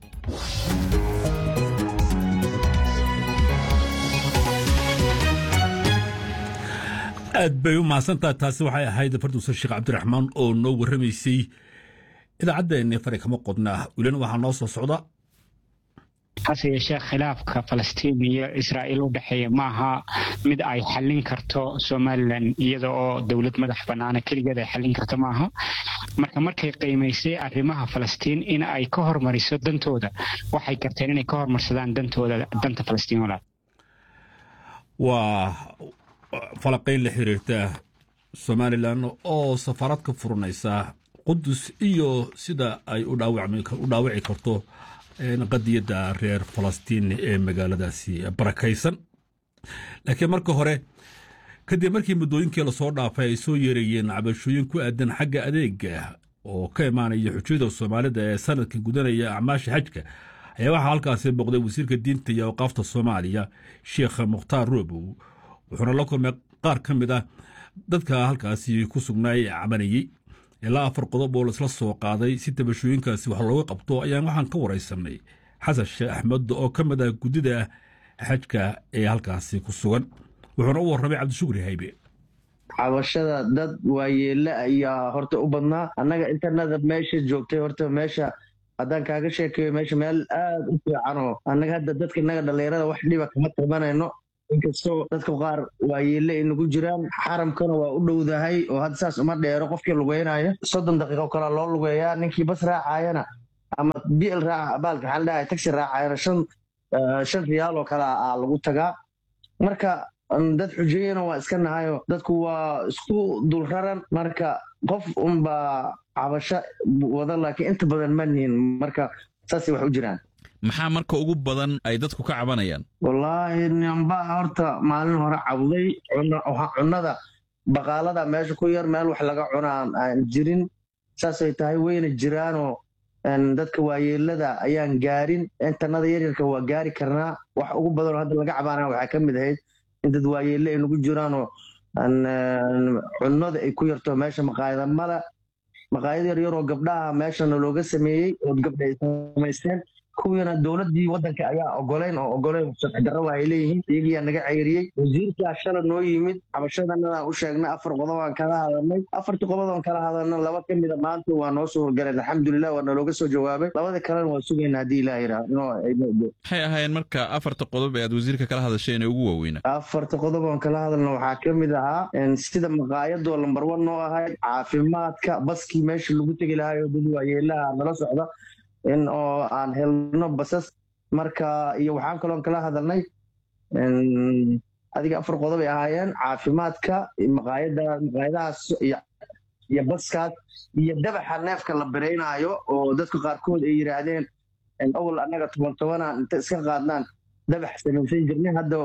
Speaker 3: aad bay u mahadsantaha taasi waxay ahayd farduusan sheekh cabdiraxmaan oo noo warramaysay idaacaddeenni fari kama qodna welina waxaa noo soo socda
Speaker 10: hase yeeshee khilaafka falastiin iyo israa'iil u dhexeeya maaha mid ay xallin karto somalilan iyada oo dowlad madax bannaana keligeed ay xallin karto maaha marka markay qiimaysay arrimaha falastiin in ay ka hormariso dantooda waxay garteen inay ka hormarsadaan dantooda danta falastiin walaal
Speaker 3: waa falaqayn la xiriirta somalilan oo safaarad ka furanaysa qudus iyo sida ay u dhaawici karto qadiyadda reer falastiin ee magaaladaasi barakaysan laakiin marka hore kadib markii muddooyinkii lasoo dhaafay ay soo yeerayeen cabashooyin ku aadan xagga adeega oo ka imaanaya xujada soomaalida ee sanadka gudanaya acmaasha xajka ayaa waxaa halkaasi booqday wasiirka diinta iyo awqaafta soomaaliya sheekh mukhtaar roobow wuxuuna la kulmay qaar ka mid ah dadka halkaasi ku sugnaa ee cabanayey ilaa afar qodob oo laisla soo qaaday si tabashooyinkaasi wax looga qabto ayaan waxaan ka waraysanay xasan sheekh axmed oo ka mid ah guddida xajka ee halkaasi ku sugan wuxuuna u warramay cabdishukri haybe
Speaker 11: cabashada dad waayeela ayaa horta u badnaa annaga intanada meesha joogtay horta meesha haddaan kaaga sheekeeyo meesha meel aad u fiican oo annaga hadda dadka innaga dhallinyarada wax dhiba kama tabanayno inkastoo dadka qaar waayeelle ay nagu jiraan xaramkana waa u dhowdahay oo hadda saas uma dheero qofkii lugeynaya soddon daqiiqo kale loo lugeeyaa ninkii bas raacayana ama bl raaca baalka waxaan dhahay taxi raacayana shan shan riyaal oo kale aa lagu tagaa marka dad xujeeyana waa iska nahayo dadku waa isku dulraran marka qof unbaa cabasho wada laakiin inta badan ma nihin marka saasay wax u jiraan
Speaker 12: maxaa marka ugu badan ay dadku ka cabanayaan
Speaker 11: wallaahi namba horta maalin hore cabday cunnada baqaalada meesha ku yar meel wax laga cunaan aan jirin saasay tahay wayna jiraanoo dadka waayeelada ayaan gaarin intanada yaryarka waa gaari karnaa wax ugu badanoo hadda laga cabaanaya waxaa ka mid ahayd in dad waayeelle ay nagu jiraanoo cunnada ay ku yarto meesha maqaayada mala maqaayad yar yaroo gabdhaha meeshana looga sameeyey oo gabdha ay samaysteen kuwiina dowladdii waddanka ayaa ogoleyn oo ogoleyn sharci darraba ay leeyihiin iyagiyaa naga ceyriyey wasiirkaa shala noo yimid cabashadanadaan u sheegnay afar qodob aan kala hadalnay afartii qodob aan kala hadalna laba ka mida maanta waa noo soo horgaleen alxamdulilah waa nalooga soo jawaabay labada kalena waa sugayna haddii ilaah yidhaah
Speaker 12: maxay ahaayeen marka afarta qodob ee aad wasiirka kala hadasheen ee ugu waaweynaa
Speaker 11: afarta qodob aan kala hadalna waxaa ka mid ahaa sida maqaayadoo lambar wan noo ahayd caafimaadka baskii meesha lagu tegi lahaayoo dad waayeelaha nala socda in oo aan helno basas marka iyo waxaan kaloon kala hadalnay adiga afar qodob ay ahaayeen caafimaadka maqaayada maqaayadahaas iyo baskaas iyo dabaxa neefka la biraynaayo oo dadka qaarkood ay yidhaahdeen awal annaga toban tobanaan inta iska qaadnaan dabax samaysan jirnay hadda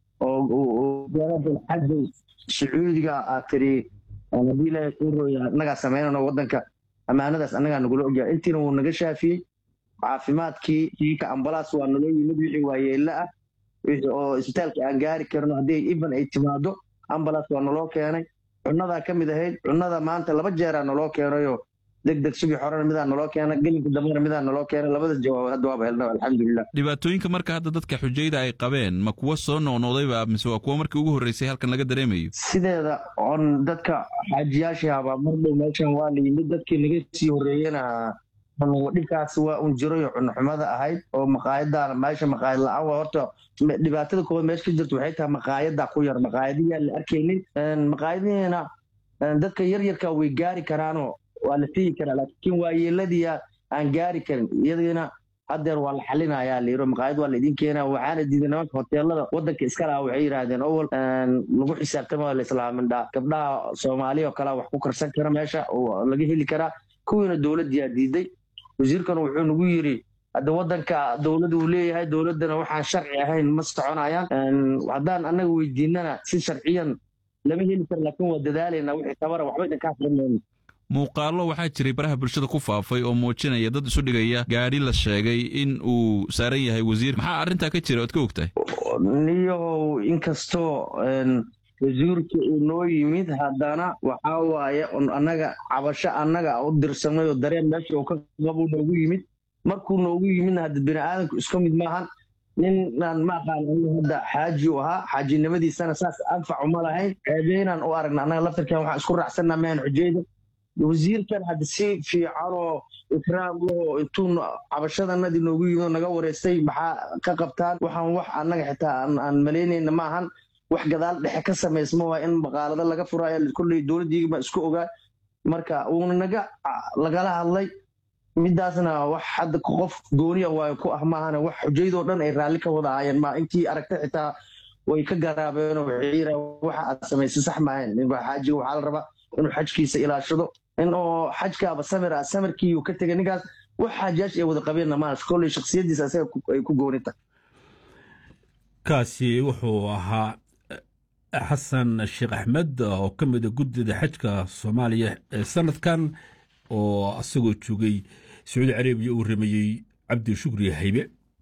Speaker 11: xaja sacuudiga aad tiri haddii ilaahay kuu rooya annagaa samaynano waddanka ammaanadaas annagaa nagula ogyahay intiina wuu naga shaafiyey caafimaadkii kiika ambalaas waa naloo yimid wixii waayeelle ah oo isbitaalka aan gaari karno haddii even ay timaado ambalaas waa naloo keenay cunnadaa ka mid ahayd cunnada maanta laba jeeraa naloo keenayoo deg deg sugi horena midaa naloo keena gelinka dambena midaa naloo keena labada jawaab hadda waaba helna alxamdulilah
Speaker 12: dhibaatooyinka marka hadda dadka xujayda ay qabeen ma kuwa soo noqnoqdayba mise waa kuwa markii ugu horreysay halkan laga dareemayo
Speaker 11: sideeda on dadka xaajiyaashii habaa mar dhow meeshan waa la yimid dadkii laga sii horreeyena dhibkaas waa un jirayo cunxumada ahayd oo maqaayadaan meesha maqaayad la-aan waa horta dhibaatada koowaad meesha ka jirta waxay tahay maqaayada ku yar maqaayadiyaa la arkaynin maqaayadihiina dadka yaryarka way gaari karaanoo waa la tegi karaa laakiin waayeeladiya aan gaari karin iyadiina haddeer waa la xalinayaa layiro maqaayad waa laidin keenaa waxaana diiday nimanka hoteelada waddanka iska laha waxay yidhaahdeen owal lagu xisaabtama la islaamindhaa gabdhaha soomaaliya oo kalea wax ku karsan kara meesha oo laga heli karaa kuwiina dowladdiyaa diiday wasiirkana wuxuu nagu yidhi hadda waddanka dowladda uu leeyahay dowladdana waxaan sharci ahayn ma soconayaan haddaan annaga weydiinana si sharciyan lama heli karo laakiin waa dadaalayna wixii tabara waxba idinkaa filanmayno
Speaker 12: muuqaallo waxaa jiray baraha bulshada ku faafay oo muujinaya dad isu dhigaya gaadhi la sheegay in uu saaran yahay wasiir maxaa arrintaa ka jira oad ka ogtahay
Speaker 11: niyow inkastoo wasiirka uu noo yimid haddana waxaa waaye annaga cabasho annaga u dirsanay oo dareen meesha uu ka qabuu noogu yimid markuu noogu yimidna hadda bini aadamku isku mid maahan ninaan ma aqaan hadda xaaji u ahaa xaajinimadiisana saas anfac uma lahayn ceebeynaan u aragna annaga laftarkan waxaan isku raacsanaa mahan xujeyda wasiirkan hadda si fiicanoo ikraam lahoo intuu cabashadanadii noogu yimid oo naga wareystay maxaa ka qabtaan waxaan wax annaga xitaa aan malaynayna maahan wax gadaal dhexe ka samaysma waa in maqaalado laga furaayo kolley dowladdiigaba isku ogaa marka uuna naga lagala hadlay midaasna wax hadda qof gooniya waayo ku ah maahana wax xujaydoo dhan ay raalli ka wada ahaayeen ma intii aragta xitaa way ka garaabeenoo waxay yidhaha waxa aad samaysay sax maahayn xaajiga waxaa la rabaa inuu xajkiisa ilaashado in oo xajkaaba samir ah samirkiiyuu ka tegay ninkaas wax xaajiyaash ay wada qabeenna maaha kolley shaksiyaddiisa asaga ay ku gooni tahay
Speaker 3: kaasi wuxuu ahaa xasan sheekh axmed oo ka mida guddida xajka soomaaliya ee sanadkan oo asagoo joogay sacuudi carabiya uu rameeyey cabdi shukri haybe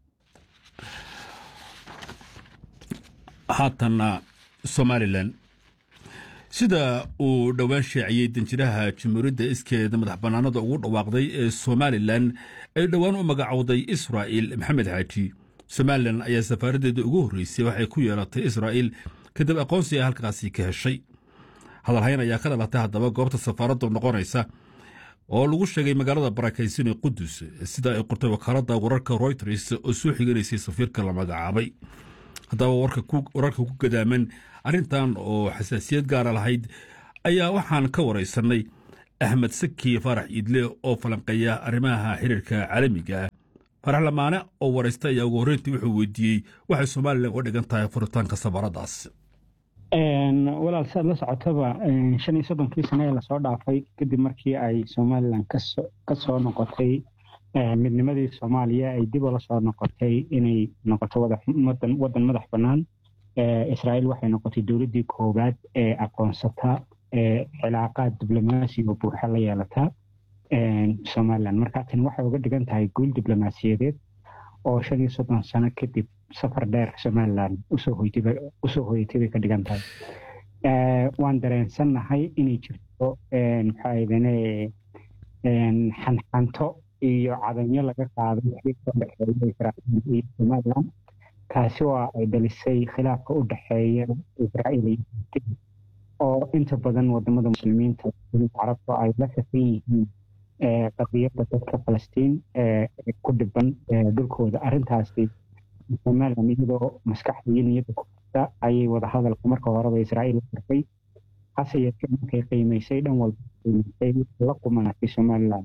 Speaker 3: haatanna somalilan sida uu dhowaan shaaciyey danjiraha jamhuuriyadda iskeeda madax bannaanada ugu dhawaaqday ee somalilan ay dhowaan u magacowday israa'il maxamed xaaji somalilan ayaa safaaraddeeda ugu horreysay waxay ku yeelatay israa'il kadib aqoonsi ay halkaasi ka heshay hadalhayn ayaa ka dhalatay haddaba goobta safaaraddu noqonaysa oo lagu sheegay magaalada barakaysan ee qudus sida ay qortay wakaaladda wararka royters oo soo xiganaysay safiirka la magacaabay haddaba wararka ku gadaaman arrintan oo xasaasiyad gaara lahayd ayaa waxaan ka waraysanay axmed saki faarax iidle oo falanqeeya arrimaha xiriirka caalamiga farax lamaane oo waraysta ayaa ugu horreyntii wuxuu weydiiyey waxay somalilan uga dhigan tahay furitaanka safaradaas
Speaker 10: walaal saad la socotaba shan iyo soddonkii sane ee lasoo dhaafay kadib markii ay somalilan ka soo noqotay midnimadii soomaaliya ay dib ula soo noqotay inay noqoto waddan madax bannaan israa'iil waxay noqotay dowladdii koowaad ee aqoonsata cilaaqaad diblomaasi oo buuxa la yeelata somalilan marka tani waxay uga dhigan tahay guul diblomaasiyadeed oo shan iyo soddon sano kadib safar dheer somalilan usoo hoyatay bay ka dhigan tahay waan dareensannahay inay jirto maxaa idane xanxanto iyo cadanyo laga qaaday xiriirka u dhexeeya israa'iil iyo somalilan kaasi oo ay dhalisay khilaafka u dhexeeya israa'iil iyo falastiin oo inta badan wadamada muslimiinta carabta ay la safan yihiin qadiyadda dadka falastiin ku dhiban dhulkooda arrintaasi somalilan iyadoo maskaxda iyo niyadda ku jirta ayay wadahadalka marka horeba israa'iil la farfay hase yeeshee markay qiimaysay dhan walba qiimaysay la qumanatay somalilan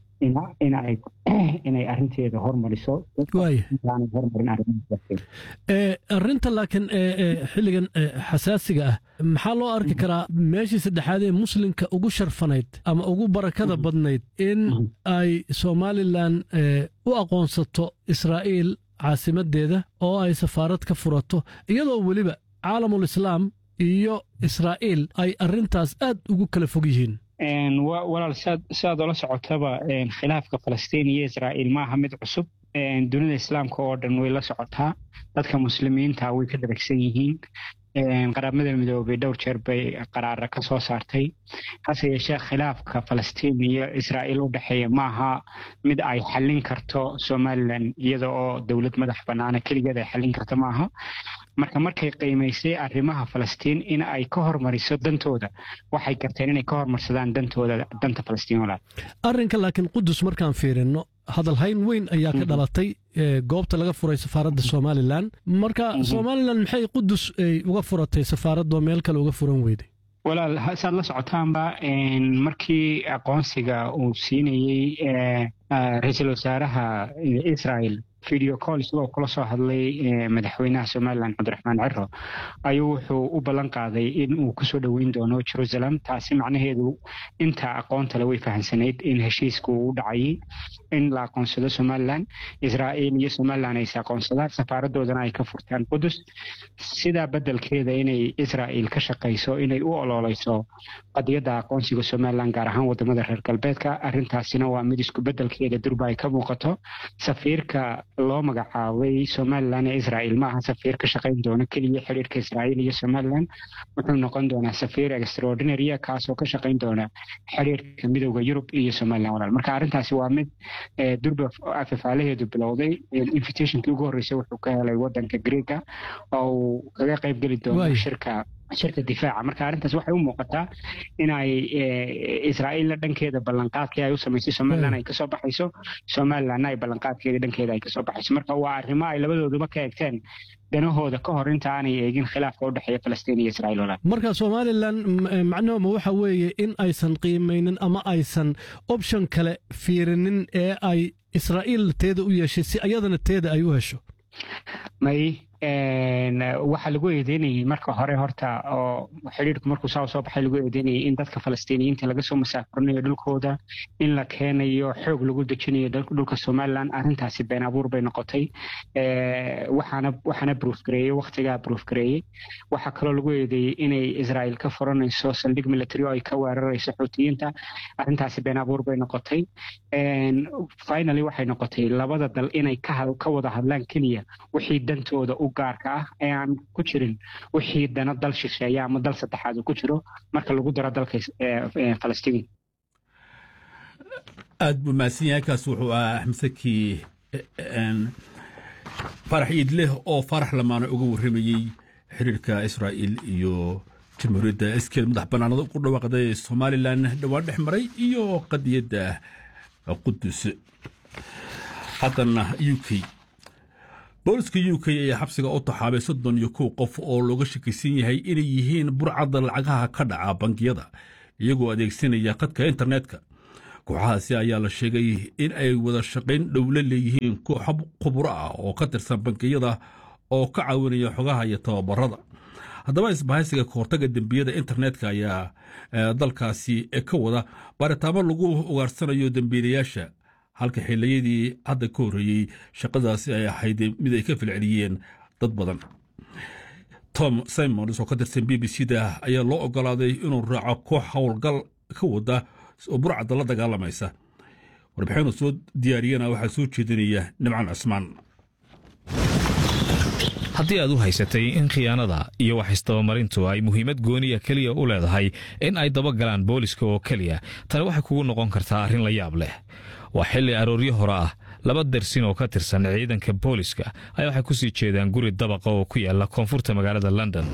Speaker 10: inay arinteeda hormariso hormarin
Speaker 13: arinta laakiin xilligan xasaasiga ah maxaa loo arki karaa meeshii saddexaad ee muslimka ugu sharfanayd ama ugu barakada badnayd in ay somalilan u aqoonsato israa'iil caasimadeeda oo ay safaarad ka furato iyadoo weliba caalamul islaam iyo israa'iil ay arintaas aad ugu kala fog yihiin
Speaker 10: walaal siaad ola socotaba khilaafka falastiin iyo israa'iil maaha mid cusub dunida islaamka oo dhan way la socotaa dadka muslimiinta way ka daragsan yihiin qaramada midoobay dhowr jeer bay qaraara ka soo saartay hase yeeshee khilaafka falastiin iyo israa'iil u dhexeeya maaha mid ay xallin karto somalilan iyada oo dowlad madax bannaana keligeed ay xallin karto maaha marka markay qiimaysay arrimaha falastiin in ay ka hormariso dantooda waxay garteen inay ka hormarsadaan dantooda danta falastiin walaal
Speaker 13: arrinka laakiin qudus markaan fiirino hadalhayn weyn ayaa ka dhalatay goobta laga furay safaaradda somalilan marka somalilan maxay qudus ay uga furatay safaaradoo meel kale uga furan weyday
Speaker 10: walaal saad la socotaanba markii aqoonsiga uu siinayey ra-iisul wasaaraha israel video call isagoo kula soo hadlay madaxweynaha somalilan cabdiraxmaan ciro ayuu wuxuu u ballan qaaday in uu kusoo dhoweyn doono jerusalem taasi macnaheedu inta aqoontale way fahamsanayd in heshiisku u dhacayay in la aqoonsado somalilan israa'iil iyo somalilan ayse aqoonsadaan safaaradoodana ay ka furtaan qudus sidaa beddelkeeda inay israa'iil ka shaqayso inay u ololeyso qadiyadda aqoonsiga somalilan gaar ahaan wadamada reer galbeedka arrintaasina waa mid isku beddelkeeda durba ay ka muuqato safiirka loo magacaabay somalilan ee israa'iil maaha safiir ka shaqayn doona keliya xiriirka israa'iil iyo somalilan wuxuu noqon doonaa safiir extraordinarya kaasoo ka shaqayn doona xiriirka midowda yurub iyo somalilan walaal marka arrintaasi waa mid durba afafaalaheedu bilowday invitationkii ugu horreysay wuxuu ka helay wadanka greega oo uu kaga qayb geli doono shirka shirka difaaca marka arrintaas waxay u muuqataa inay israa'iilna dhankeeda ballanqaadkii ay u samaysay somalilan ay kasoo baxayso somalilanna ay ballanqaadkeeda dhankeeda ay kasoo baxayso marka waa arrimo ay labadooduba ka eegteen danahooda ka hor inta aanay eegin khilaafka u dhexeeya falastiin iyo israa'iil walaal
Speaker 13: marka somalilan macnuhuma waxa weeye in aysan qiimaynin ama aysan option kale fiirinin ee ay israa'iil teeda u yeeshay si ayadana teeda ay u hesho
Speaker 10: may waxaa lagu eedeynayay marka hore horta oo xidhiirku markuu saa soo baxay lagu eedeynayay in dadka falastiiniyiinta laga soo masaafurinayo dhulkooda in la keenayo xoog lagu dejinayo dhulka somalilan arrintaasi been abuur bay noqotay waxaana waxaana bruuf gareeyey waktigaa bruuf gareeyey waxaa kaloo lagu eedeeyey inay israa'iil ka furanayso saldhig military oo ay ka weerarayso xuutiyiinta arrintaasi been abuur bay noqotay finally waxay noqotay labada dal inay ka wada hadlaan keliya wixii dantooda u gaarka ah ee aan ku jirin wixii dana dal shisheeya ama dal saddexaad uu ku jiro marka lagu daro dalka falastiin
Speaker 3: aad buu mahadsan yahay kaas wuxuu ahaa axmed saki farax iidleh oo farax lamaana uga warramayey xiriirka israa'iil iyo jamhuuriyadda iskeed madax bannaanada ku dhawaaqday somalilan dhowaan dhex maray iyo qadiyadda qudus haddana u k booliska u k ayaa xabsiga u taxaabay soddon iyo kow qof oo looga shakaysan yahay inay yihiin burcadda lacagaha ka dhaca bangiyada iyagoo adeegsanaya khadka internetka kooxahaasi ayaa la sheegay in ay wada shaqayn dhowla leeyihiin kooxo khuburo ah oo ka tirsan bangiyada oo ka caawinaya xogaha iyo tababarada haddaba isbahaysiga kahortaga dembiyada internetka ayaa dalkaasi ka wada baaritaamo lagu ugaarsanayo dembiilayaasha halka xiliyadii hadda ka horreeyey shaqadaasi ay ahayd mid ay ka filceliyeen dad badan tom simons oo ka tirsan b b c da ayaa loo ogolaaday inuu raaco koox howlgal ka wada oo burcadda la dagaalamaysa warbixinu soo diyaariyana waxaa soo jeedinaya nimcan cismaan
Speaker 8: haddii aad u haysatay in khiyaanada iyo wax isdabamarintu ay muhiimad gooniya keliya u leedahay in ay dabagalaan booliska oo keliya tani waxay kugu noqon kartaa arrin la yaab leh waa xilli arooryo hore ah laba dersin oo ka tirsan ciidanka booliska ayaa waxay ku sii jeedaan guri dabaqa oo ku yaala koonfurta magaalada london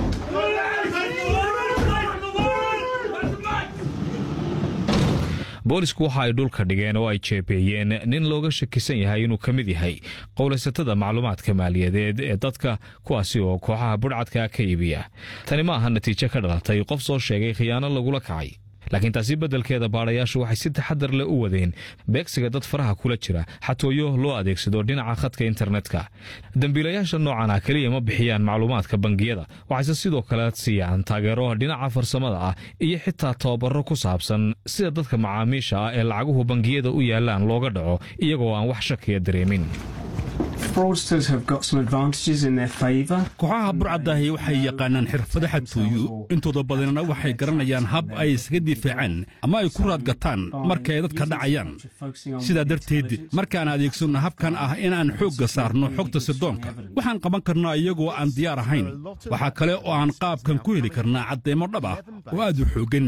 Speaker 8: boolisku waxa ay dhulka dhigeen oo ay jeebeeyeen nin looga shakisan yahay inuu ka mid yahay qowlaysatada macluumaadka maaliyadeed ee dadka kuwaasi oo kooxaha budhcadka ka iibiya tani ma aha natiijo ka dhalatay qof soo sheegay khiyaano lagula kacay laakiin taasi beddelkeeda baadhayaashu waxay si taxadar leh u wadeen beegsiga dad faraha kula jira xatooyo loo adeegsado dhinaca khadka internetka dembiilayaasha noocan ah keliya ma bixiyaan macluumaadka bangiyada waxayse sidoo kale siiyaan taageero dhinaca farsamada ah iyo xitaa tababaro ku saabsan sida dadka macaamiisha ah ee lacaguhu bangiyada u yaalaan looga dhaco iyagoo aan wax shakiya dareemin
Speaker 3: kooxaha burcadaahi waxay yaqaanaan xirfado xadtooyo intooda badanna waxay garanayaan hab ay isaga difaacaan ama ay ku raadgataan marka ay dadka dhacayaan sidaa darteed markaan adeegsanno habkan ah inaan xoogga saarno xogta sirdoonka waxaan qaban karnaa iyagoo aan diyaar ahayn waxaa kale oo aan qaabkan ku heli karnaa caddeemo dhab ah oo aad u xooggan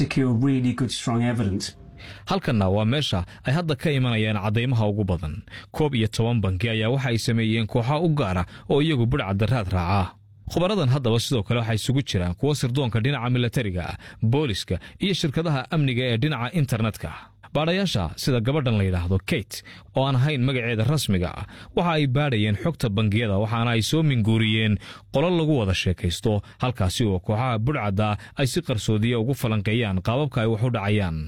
Speaker 8: halkanna waa meesha ay hadda ka imanayaan caddaymaha ugu badan koob iyo toban banki ayaa waxa ay sameeyeen kooxa u gaara oo iyagu budhcadda raad raaca khubaradan haddaba sidoo kale waxaa isugu jiraan kuwa sirdoonka dhinaca milatariga ah booliska iyo shirkadaha amniga ee dhinaca internetka baadhayaasha sida gabadhan la yidhaahdo kate oo aan ahayn magaceeda rasmiga ah waxa ay baadhayeen xogta bangiyada waxaana ay soo minguuriyeen qolo lagu wada sheekaysto halkaasi oo kooxaha budhcadda ay si qarsoodiya ugu falanqeeyaan qaababka ay wax u dhacayaan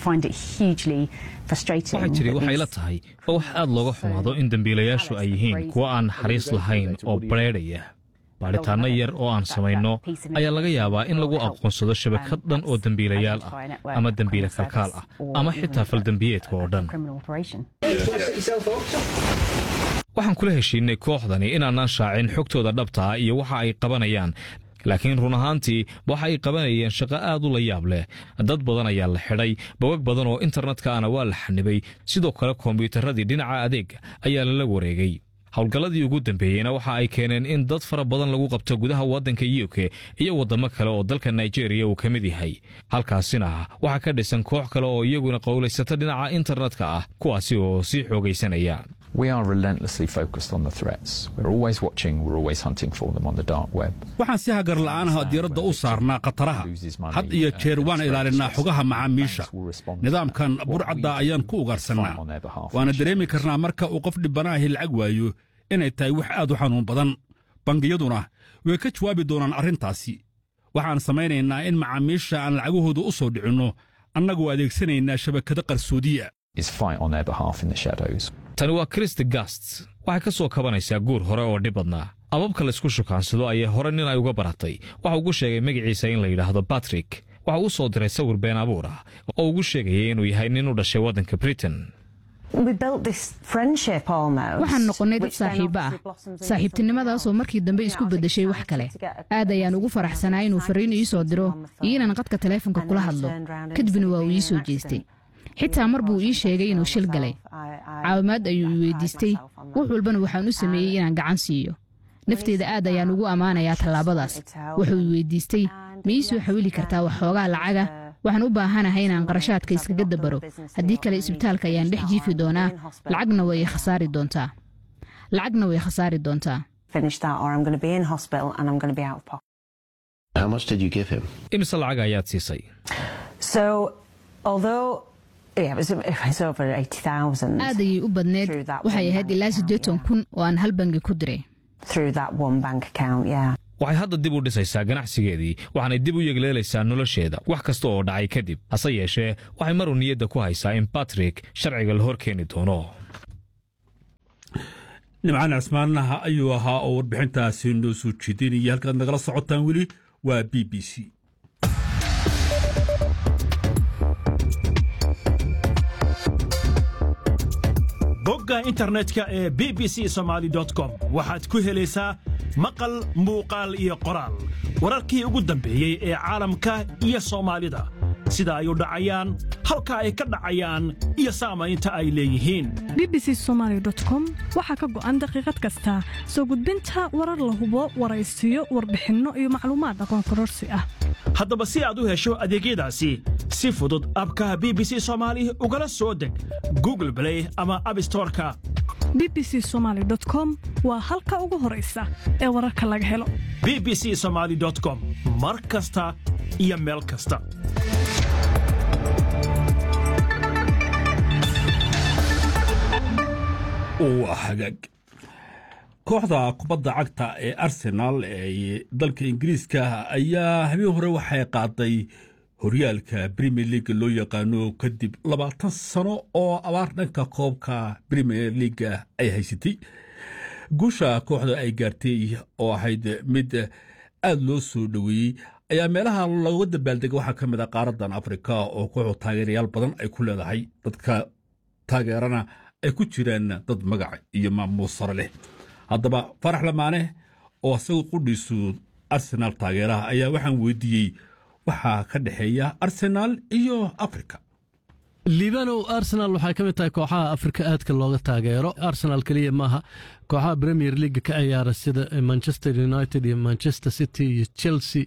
Speaker 8: waxaa jiri waxay la tahay oo wax aad looga xumaado in dembiilayaashu ay yihiin kuwo aan naxariis lahayn oo bareedhaya baadhitaanno yar oo aan samayno ayaa laga yaabaa in lagu aqoonsado shabakad dhan oo dembiilayaal ah ama dembiile kalkaal ah ama xitaa faldembiyeedka oo dhan waxaan kula heshiinay kooxdani inaanaan shaacin xogtooda dhabta ah iyo waxa ay qabanayaan laakiin run ahaantii waxa ay qabanayeen shaqo aad u la yaab leh dad badan ayaa la xidhay bogag badan oo internetkana waa la xanibay sidoo kale kombiyuutarradii dhinaca adeega ayaa lala wareegay howlgalladii ugu dambeeyeyna waxa ay keeneen in dad fara badan lagu qabto gudaha waddanka u k iyo waddamo kale oo dalka nigeriya uu ka mid yahay halkaasina waxaa ka dhisan koox kale oo iyaguna qowlaysato dhinaca internetka ah kuwaasi oo sii xoogaysanaya
Speaker 3: waxaan si hagar la'aanaha diiradda u saarnaa khataraha had iyo jeer waan ilaalinaa xogaha macaamiisha nidaamkan burcadda ayaan ku ugaarsannaa waana dareemi karnaa marka uu qof dhibbanaahi lacag waayo inay tahay wax aad u xanuun badan bangiyaduna way ka jawaabi doonaan arrintaasi waxaan samaynaynaa in macaamiisha aan lacagahooda u soo dhicinno annagoo adeegsanaynaa shabakado qarsoodiya
Speaker 8: tani waa christi gast waxay ka soo kabanaysaa guur hore oo dhib badnaa ababka laysku shukaansado ayay hore nin ay uga baratay waxa ugu sheegay magaciisa in la yidhaahdo batrick waxa uu soo diray sawir been abuur ah oo ugu sheegayay inuu yahay nin u dhashay waddanka britain
Speaker 9: waxaan noqonnay dad saaxiibo ah saaxiibtinimadaasoo markii dambe isku beddeshay wax kale aad ayaan ugu faraxsanaa inuu fariin ii soo diro iyo inaan qadka taleefonka kula hadlo kadibna waa uu ii soo jeestay xitaa mar buu ii sheegay inuu shil galay caawimaad ayuu i weydiistay wax walbana waxaan u sameeyey inaan gacan siiyo nafteeda aad ayaan ugu ammaanayaa tallaabadaas wuxuu i weydiistay ma ii soo xawili kartaa waxxoogaa lacaga waxaan u baahanahay inaan qarashaadka iskaga dabaro haddii kale isbitaalka ayaan dhex jiifi doonaa lacagna way khasaari doontaa lacagna way khasaari doontaa
Speaker 8: imise lacag ayaad siisay
Speaker 9: aad ayay u badneed waxay ahayd ilaa siddeetan kun oo aan hal bangi ku diray
Speaker 8: waxay hadda dib u dhisaysaa ganacsigeedii waxaanay dib u yegleelaysaa nolosheeda wax kasta oo dhacay kadib hase yeeshee waxay maruu niyadda ku haysaa in batrik sharciga la hor keeni doono
Speaker 3: nimcaan cismaanaha ayuu ahaa oo warbixintaasi noo soo jeedinaya halkaad nagala socotaan weli waa b b c
Speaker 14: bogga internetka ee b b c somaali com waxaad ku helaysaa maqal muuqaal iyo qoraal wararkii ugu dambeeyey ee caalamka iyo soomaalida sida ay u dhacayaan halka ay ka dhacayaan iyo saamaynta ay leeyihiin
Speaker 15: b b c somaali com waxaa ka go'an daqiiqad kasta soo gudbinta warar la hubo waraysiyo warbixinno iyo macluumaad aqoon kororsi ah
Speaker 14: haddaba si aad u hesho adeegyadaasi si fudud abkaha b b c soomaali ugala soo deg google blay ama abstoreka
Speaker 15: b b c somaali com waa halka ugu horaysa ee wararka laga helo
Speaker 14: b b c somaali com mar kasta iyo meel kasta
Speaker 3: waa hagaag kooxda kubadda cagta ee arsenaal ee dalka ingiriiska ayaa habeen hore waxay qaaday horyaalka premier leaga loo yaqaano kadib labaatan sano oo abaar dhanka koobka premier leaga ay haysatay guusha kooxda ay gaartay oo ahayd mid aad loo soo dhoweeyey ayaa meelaha looga dabaaldega waxaa ka mid a qaaradan afrika oo kooxdu taageerayaal badan ay ku leedahay dadka taageerana ay ku jiraan dad magac iyo maamuus sare leh haddaba farax lamaane oo isagu qudhiisu arsenaal taageeraha ayaa waxaan weydiiyey waxaa ka dhexeeya arsenaal iyo afrika
Speaker 13: liibanow arsenal waxay ka mid tahay kooxaha afrika aadka looga taageero arsenal keliya maaha kooxaha premier leaga ka ciyaara sida manchester united iyo manchester city iyo chelsea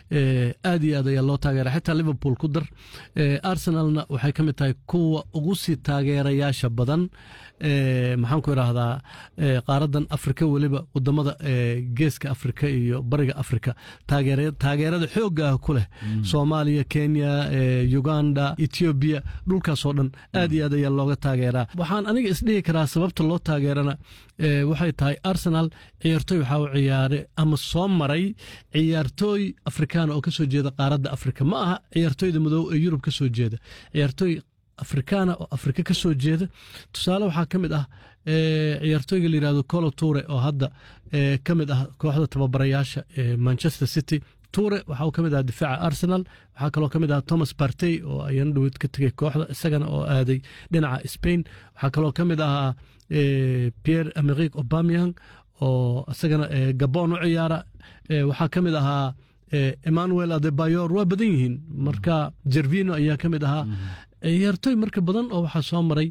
Speaker 13: aad iyo aad ayaa loo taageera xitaa liverpool ku dar arsenalna waxay ka mid tahay kuwa ugu sii taageerayaasha badan maxaan ku idhaahdaa qaaradan afrika weliba wadamada geeska afrika iyo bariga afrika taageerada xooga ah ku leh soomaaliya kenya uganda ethiopia dhulkaasoo dhan aad iyo aad ayaa looga taageeraa waxaan aniga isdhihi karaa sababta loo taageerana waxay tahay arsenal ciyaartooy waxaa u ciyaare ama soo maray ciyaartooy afrikaana oo kasoo jeeda qaaradda afrika ma aha ciyaartooyda madow ee yurub kasoo jeeda ciyaartooy afrikaana oo afrika ka soo jeeda tusaale waxaa ka mid ah ciyaartooyga la yirahdo colo ture oo hadda ka mid ah kooxda tababarayaasha manchester city ture waxa uu ka mid ahaa difaaca arsenal waxaa kaloo ka mid ahaa thomas partey oo ayana dhaweyd ka tegay kooxda isagana oo aaday dhinaca spain waxaa kaloo ka mid ahaa pierre amerik obamiang oo isagana gabon u ciyaara waxaa ka mid ahaa emmanuel adebayor waa badan yihiin marka jervino ayaa ka mid ahaa ciyaartooy marka badan oo waxaa soo maray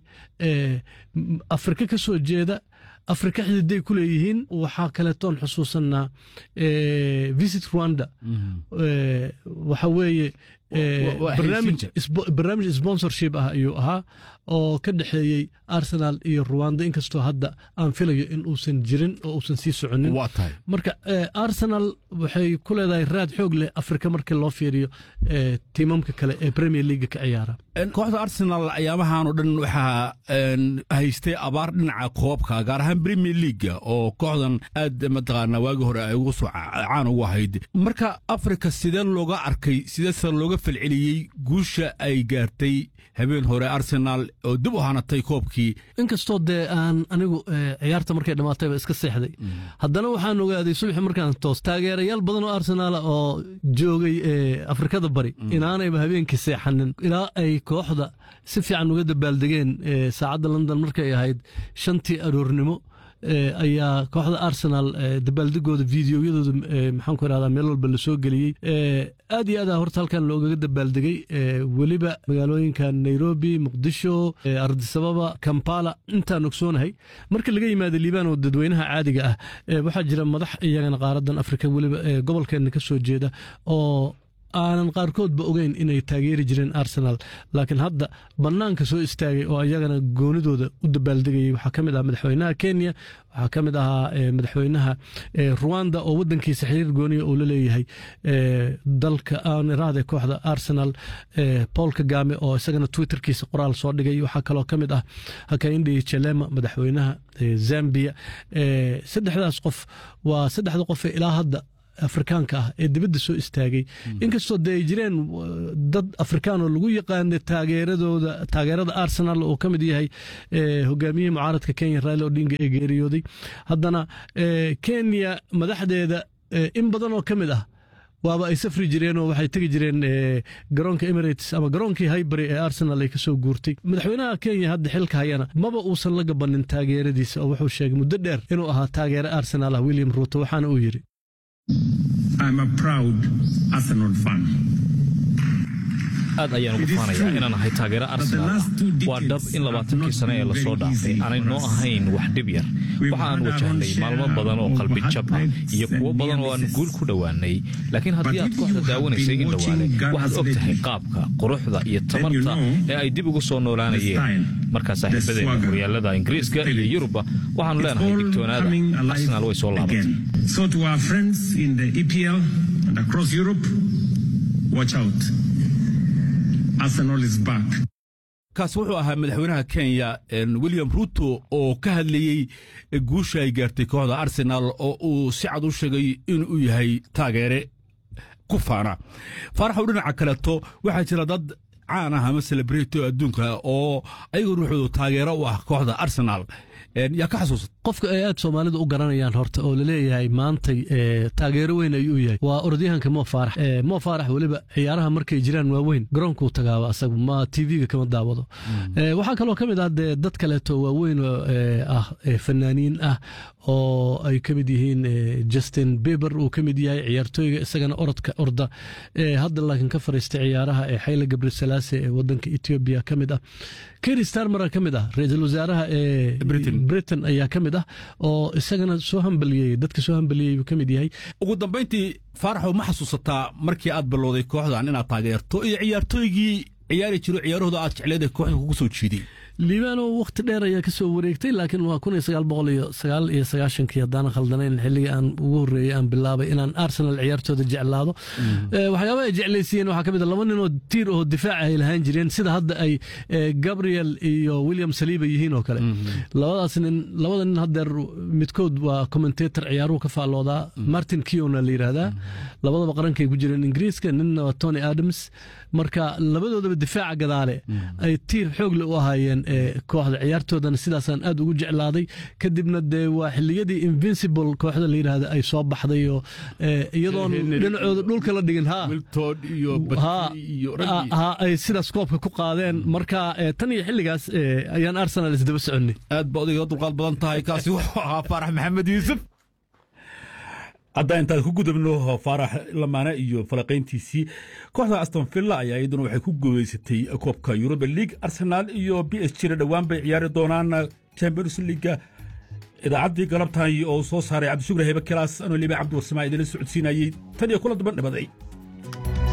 Speaker 13: afrika ka soo jeeda afrika xididay ku leeyihiin waxaa kaleetoon xusuusanaa visit rwanda waxa weeye barnaamij sponsorship ah ayuu ahaa oo ka dhexeeyey arsenal iyo rwanda inkastoo hadda aan filayo in uusan jirin oo uusan sii soconin marka arsenal waxay ku leedahay raad xoog leh afrika markii loo fiiriyo tiimamka kale ee premier leaga ka ciyaara
Speaker 3: kooxda arsenal ayaamahan oo dhan waxaa haystay abaar dhinaca koobka gaar ahaan premier leaga oo kooxdan aad mataqaana waagii hore ay ugu soo caan ugu ahayd marka afrika sidee looga arkay sideese looga falceliyey guusha ay gaartay habeen hore arsenal oo dib u hanatay koobkii
Speaker 13: inkastoo dee aan anigu ciyaarta markay dhammaatayba iska seexday haddana waxaan ogaaday subaxi markaan toos taageerayaal badan oo arsenaal oo joogay afrikada bari inaanayba habeenkii seexanin ilaa ay kooxda si fiican uga dabaaldegeen saacadda london markay ahayd shantii aroornimo ayaa kooxda arsenal dabaaldegooda videoyadooda maxaan ku irahdaa meel walba lasoo geliyey aad iyo aad horta halkan loogaga dabaaldegay weliba magaalooyinka nairobi muqdisho ardisababa kampala intaan ogsoonahay marka laga yimaado liibaan oo dadweynaha caadiga ah waxaa jira madax iyagana qaaradan afrika weliba gobolkeena ka soo jeeda oo aanan qaarkoodba ogeyn inay taageeri jireen arsenal laakiin hadda bannaanka soo istaagay oo iyagana goonidooda u dabaaldegayay waxaa ka mid ah madaxweynaha kenya waxaa ka mid ahaa madaxweynaha ruwanda oo wadankiisa xiriir gooniya uu la leeyahay dalka aaniraade kooxda arsenal paul kagame oo isagana twitterkiisa qoraal soo dhigay waxaa kaloo ka mid ah hakaindi chelema madaxweynaha zambia saddexdaas qof waa saddexda qof ee ilaa hadda afrikaanka ah ee dibadda soo istaagay inkastoo dee ay jireen dad afrikaan oo lagu yaqaana taageeradooda taageerada arsenal oo ka mid yahay hogaamiyihii mucaaradka kenya raila odinga ee geeriyooday haddana kenya madaxdeeda in badan oo ka mid ah waaba ay safri jireen oo waxay tegi jireen garoonka emirates ama garoonkii highbury ee arsenal ay kasoo guurtay madaxweynaha kenya hadda xilka hayana maba uusan la gabanin taageeradiisa oo wuxuu sheegay muddo dheer inuu ahaa taageere arsenal ah william ruuto waxaana uu yidhi
Speaker 16: I'm a proud Arsenal fan.
Speaker 8: aad ayaan ugu faanayaa inaan ahay taageero arsenaal ah waa dhab in labaatankii sane ee lasoo dhaafay aanay noo ahayn wax dhib yar waxa aan wajahnay maalmo badan oo qalbi jab ah iyo kuwo badan oo aan guul ku dhowaanay laakiin haddii aad kooxda daawanaysay in dhowaale waxaad og tahay qaabka quruxda iyo tamarta ee ay dib ugu soo noolaanayeen markaa saaxiibadeena horyaalada ingiriiska iyo yurubba waxaanu leenahay digtoonaada arsenaal way soo laabatay
Speaker 16: So to our friends in the EPL and across Europe, watch out. Arsenal is back.
Speaker 3: kaas wuxuu ahaa madaxweynaha kenya william ruto oo ka hadlayey guusha ay gaartay kooxda arsenal oo uu si cad u sheegay inuu yahay taageere ku faana faaraxow dhinaca kaleeto waxaa jira dad caan ah ama celebrity adduunka oo ayagu ruuxoodu taageero u ah kooxda arsenal yaa ka xasuusat
Speaker 13: qofka ay aad soomaalida u garanayaan horta oo laleeyahay maantay taageero weyn ayuu yahay waa orodyahanka mo faarax mo faarax weliba ciyaaraha markay jiraan waaweyn garoonkuu tagaaba asagu ma tv-ga kama daawado waxaa kaloo ka mid ah dee dad kaleeto waaweyn ah fanaaniin ah oo ay ka mid yihiin justin beber uu ka mid yahay ciyaartooyga isagana orodka orda hadda laakiin ka fariistay ciyaaraha ee xayla gabrisalaase ee wadanka etoobiya ka mid ah keri starmara ka mid ah ra-iisul wasaaraha ee britain ayaa ka mid ah oo isagana soo hambaliyey dadka soo hambaliyey buu ka mid yahay
Speaker 3: ugu dambayntii faaraxow ma xasuusataa markii aad bilowday kooxdan inaad taageerto iyo ciyaartooygii ciyaari jiro ciyaarahooda aad jecleed ee kooxda kugu soo jiiday
Speaker 13: liibano wakhti dheer ayaa ka soo wareegtay laakiin waa kun iyo sagaal boqol iyo sagaal iyo sagaashankii haddaanan khaldanayn xilligii aan ugu horreeyey aan bilaabay inaan arsenal ciyaartooda jeclaado waxyaaba ay jeclaysiiyeen waxaa ka mid a laba nin oo tiir oo difaaca ay lahaan jireen sida hadda ay gabriel iyo william saliiba yihiin oo kale labadaas nin labada nin haddeer midkood waa commentator ciyaaruhu ka faalloodaa martin kiona la yidhaahdaa labadaba qarankay ku jireen ingiriiska ninna waa tony adams marka labadoodaba difaaca gadaale ay tiir xoogle u ahaayeen kooxda ciyaartoodana sidaasaan aad ugu jeclaaday kadibna dee waa xiliyadii invincible kooxda la yidhaahda ay soo baxday oo iyadoon dhinacooda dhulka la dhigin ha ay sidaas koobka ku qaadeen marka tan iyo xilligaas ayaan arsenal isdaba soconnay
Speaker 3: aad ba odayga dulqaad badan tahay kaasi wuxuu ahaa faarax maxamed yuusuf haddaan intaan ku gudubno faarax lamaane iyo falaqayntiisii kooxda aston villa ayaa iyaduna waxay ku guuleysatay koobka yuruba league arsenal iyo b s g na dhowaan bay ciyaari doonaan champions leaga idaacaddii galabtan oo soo saaray cabdishukri hebe kelaas anoo liiba cabdi warsamaa idinla socodsiinayey tan iyo kula daban dhibaday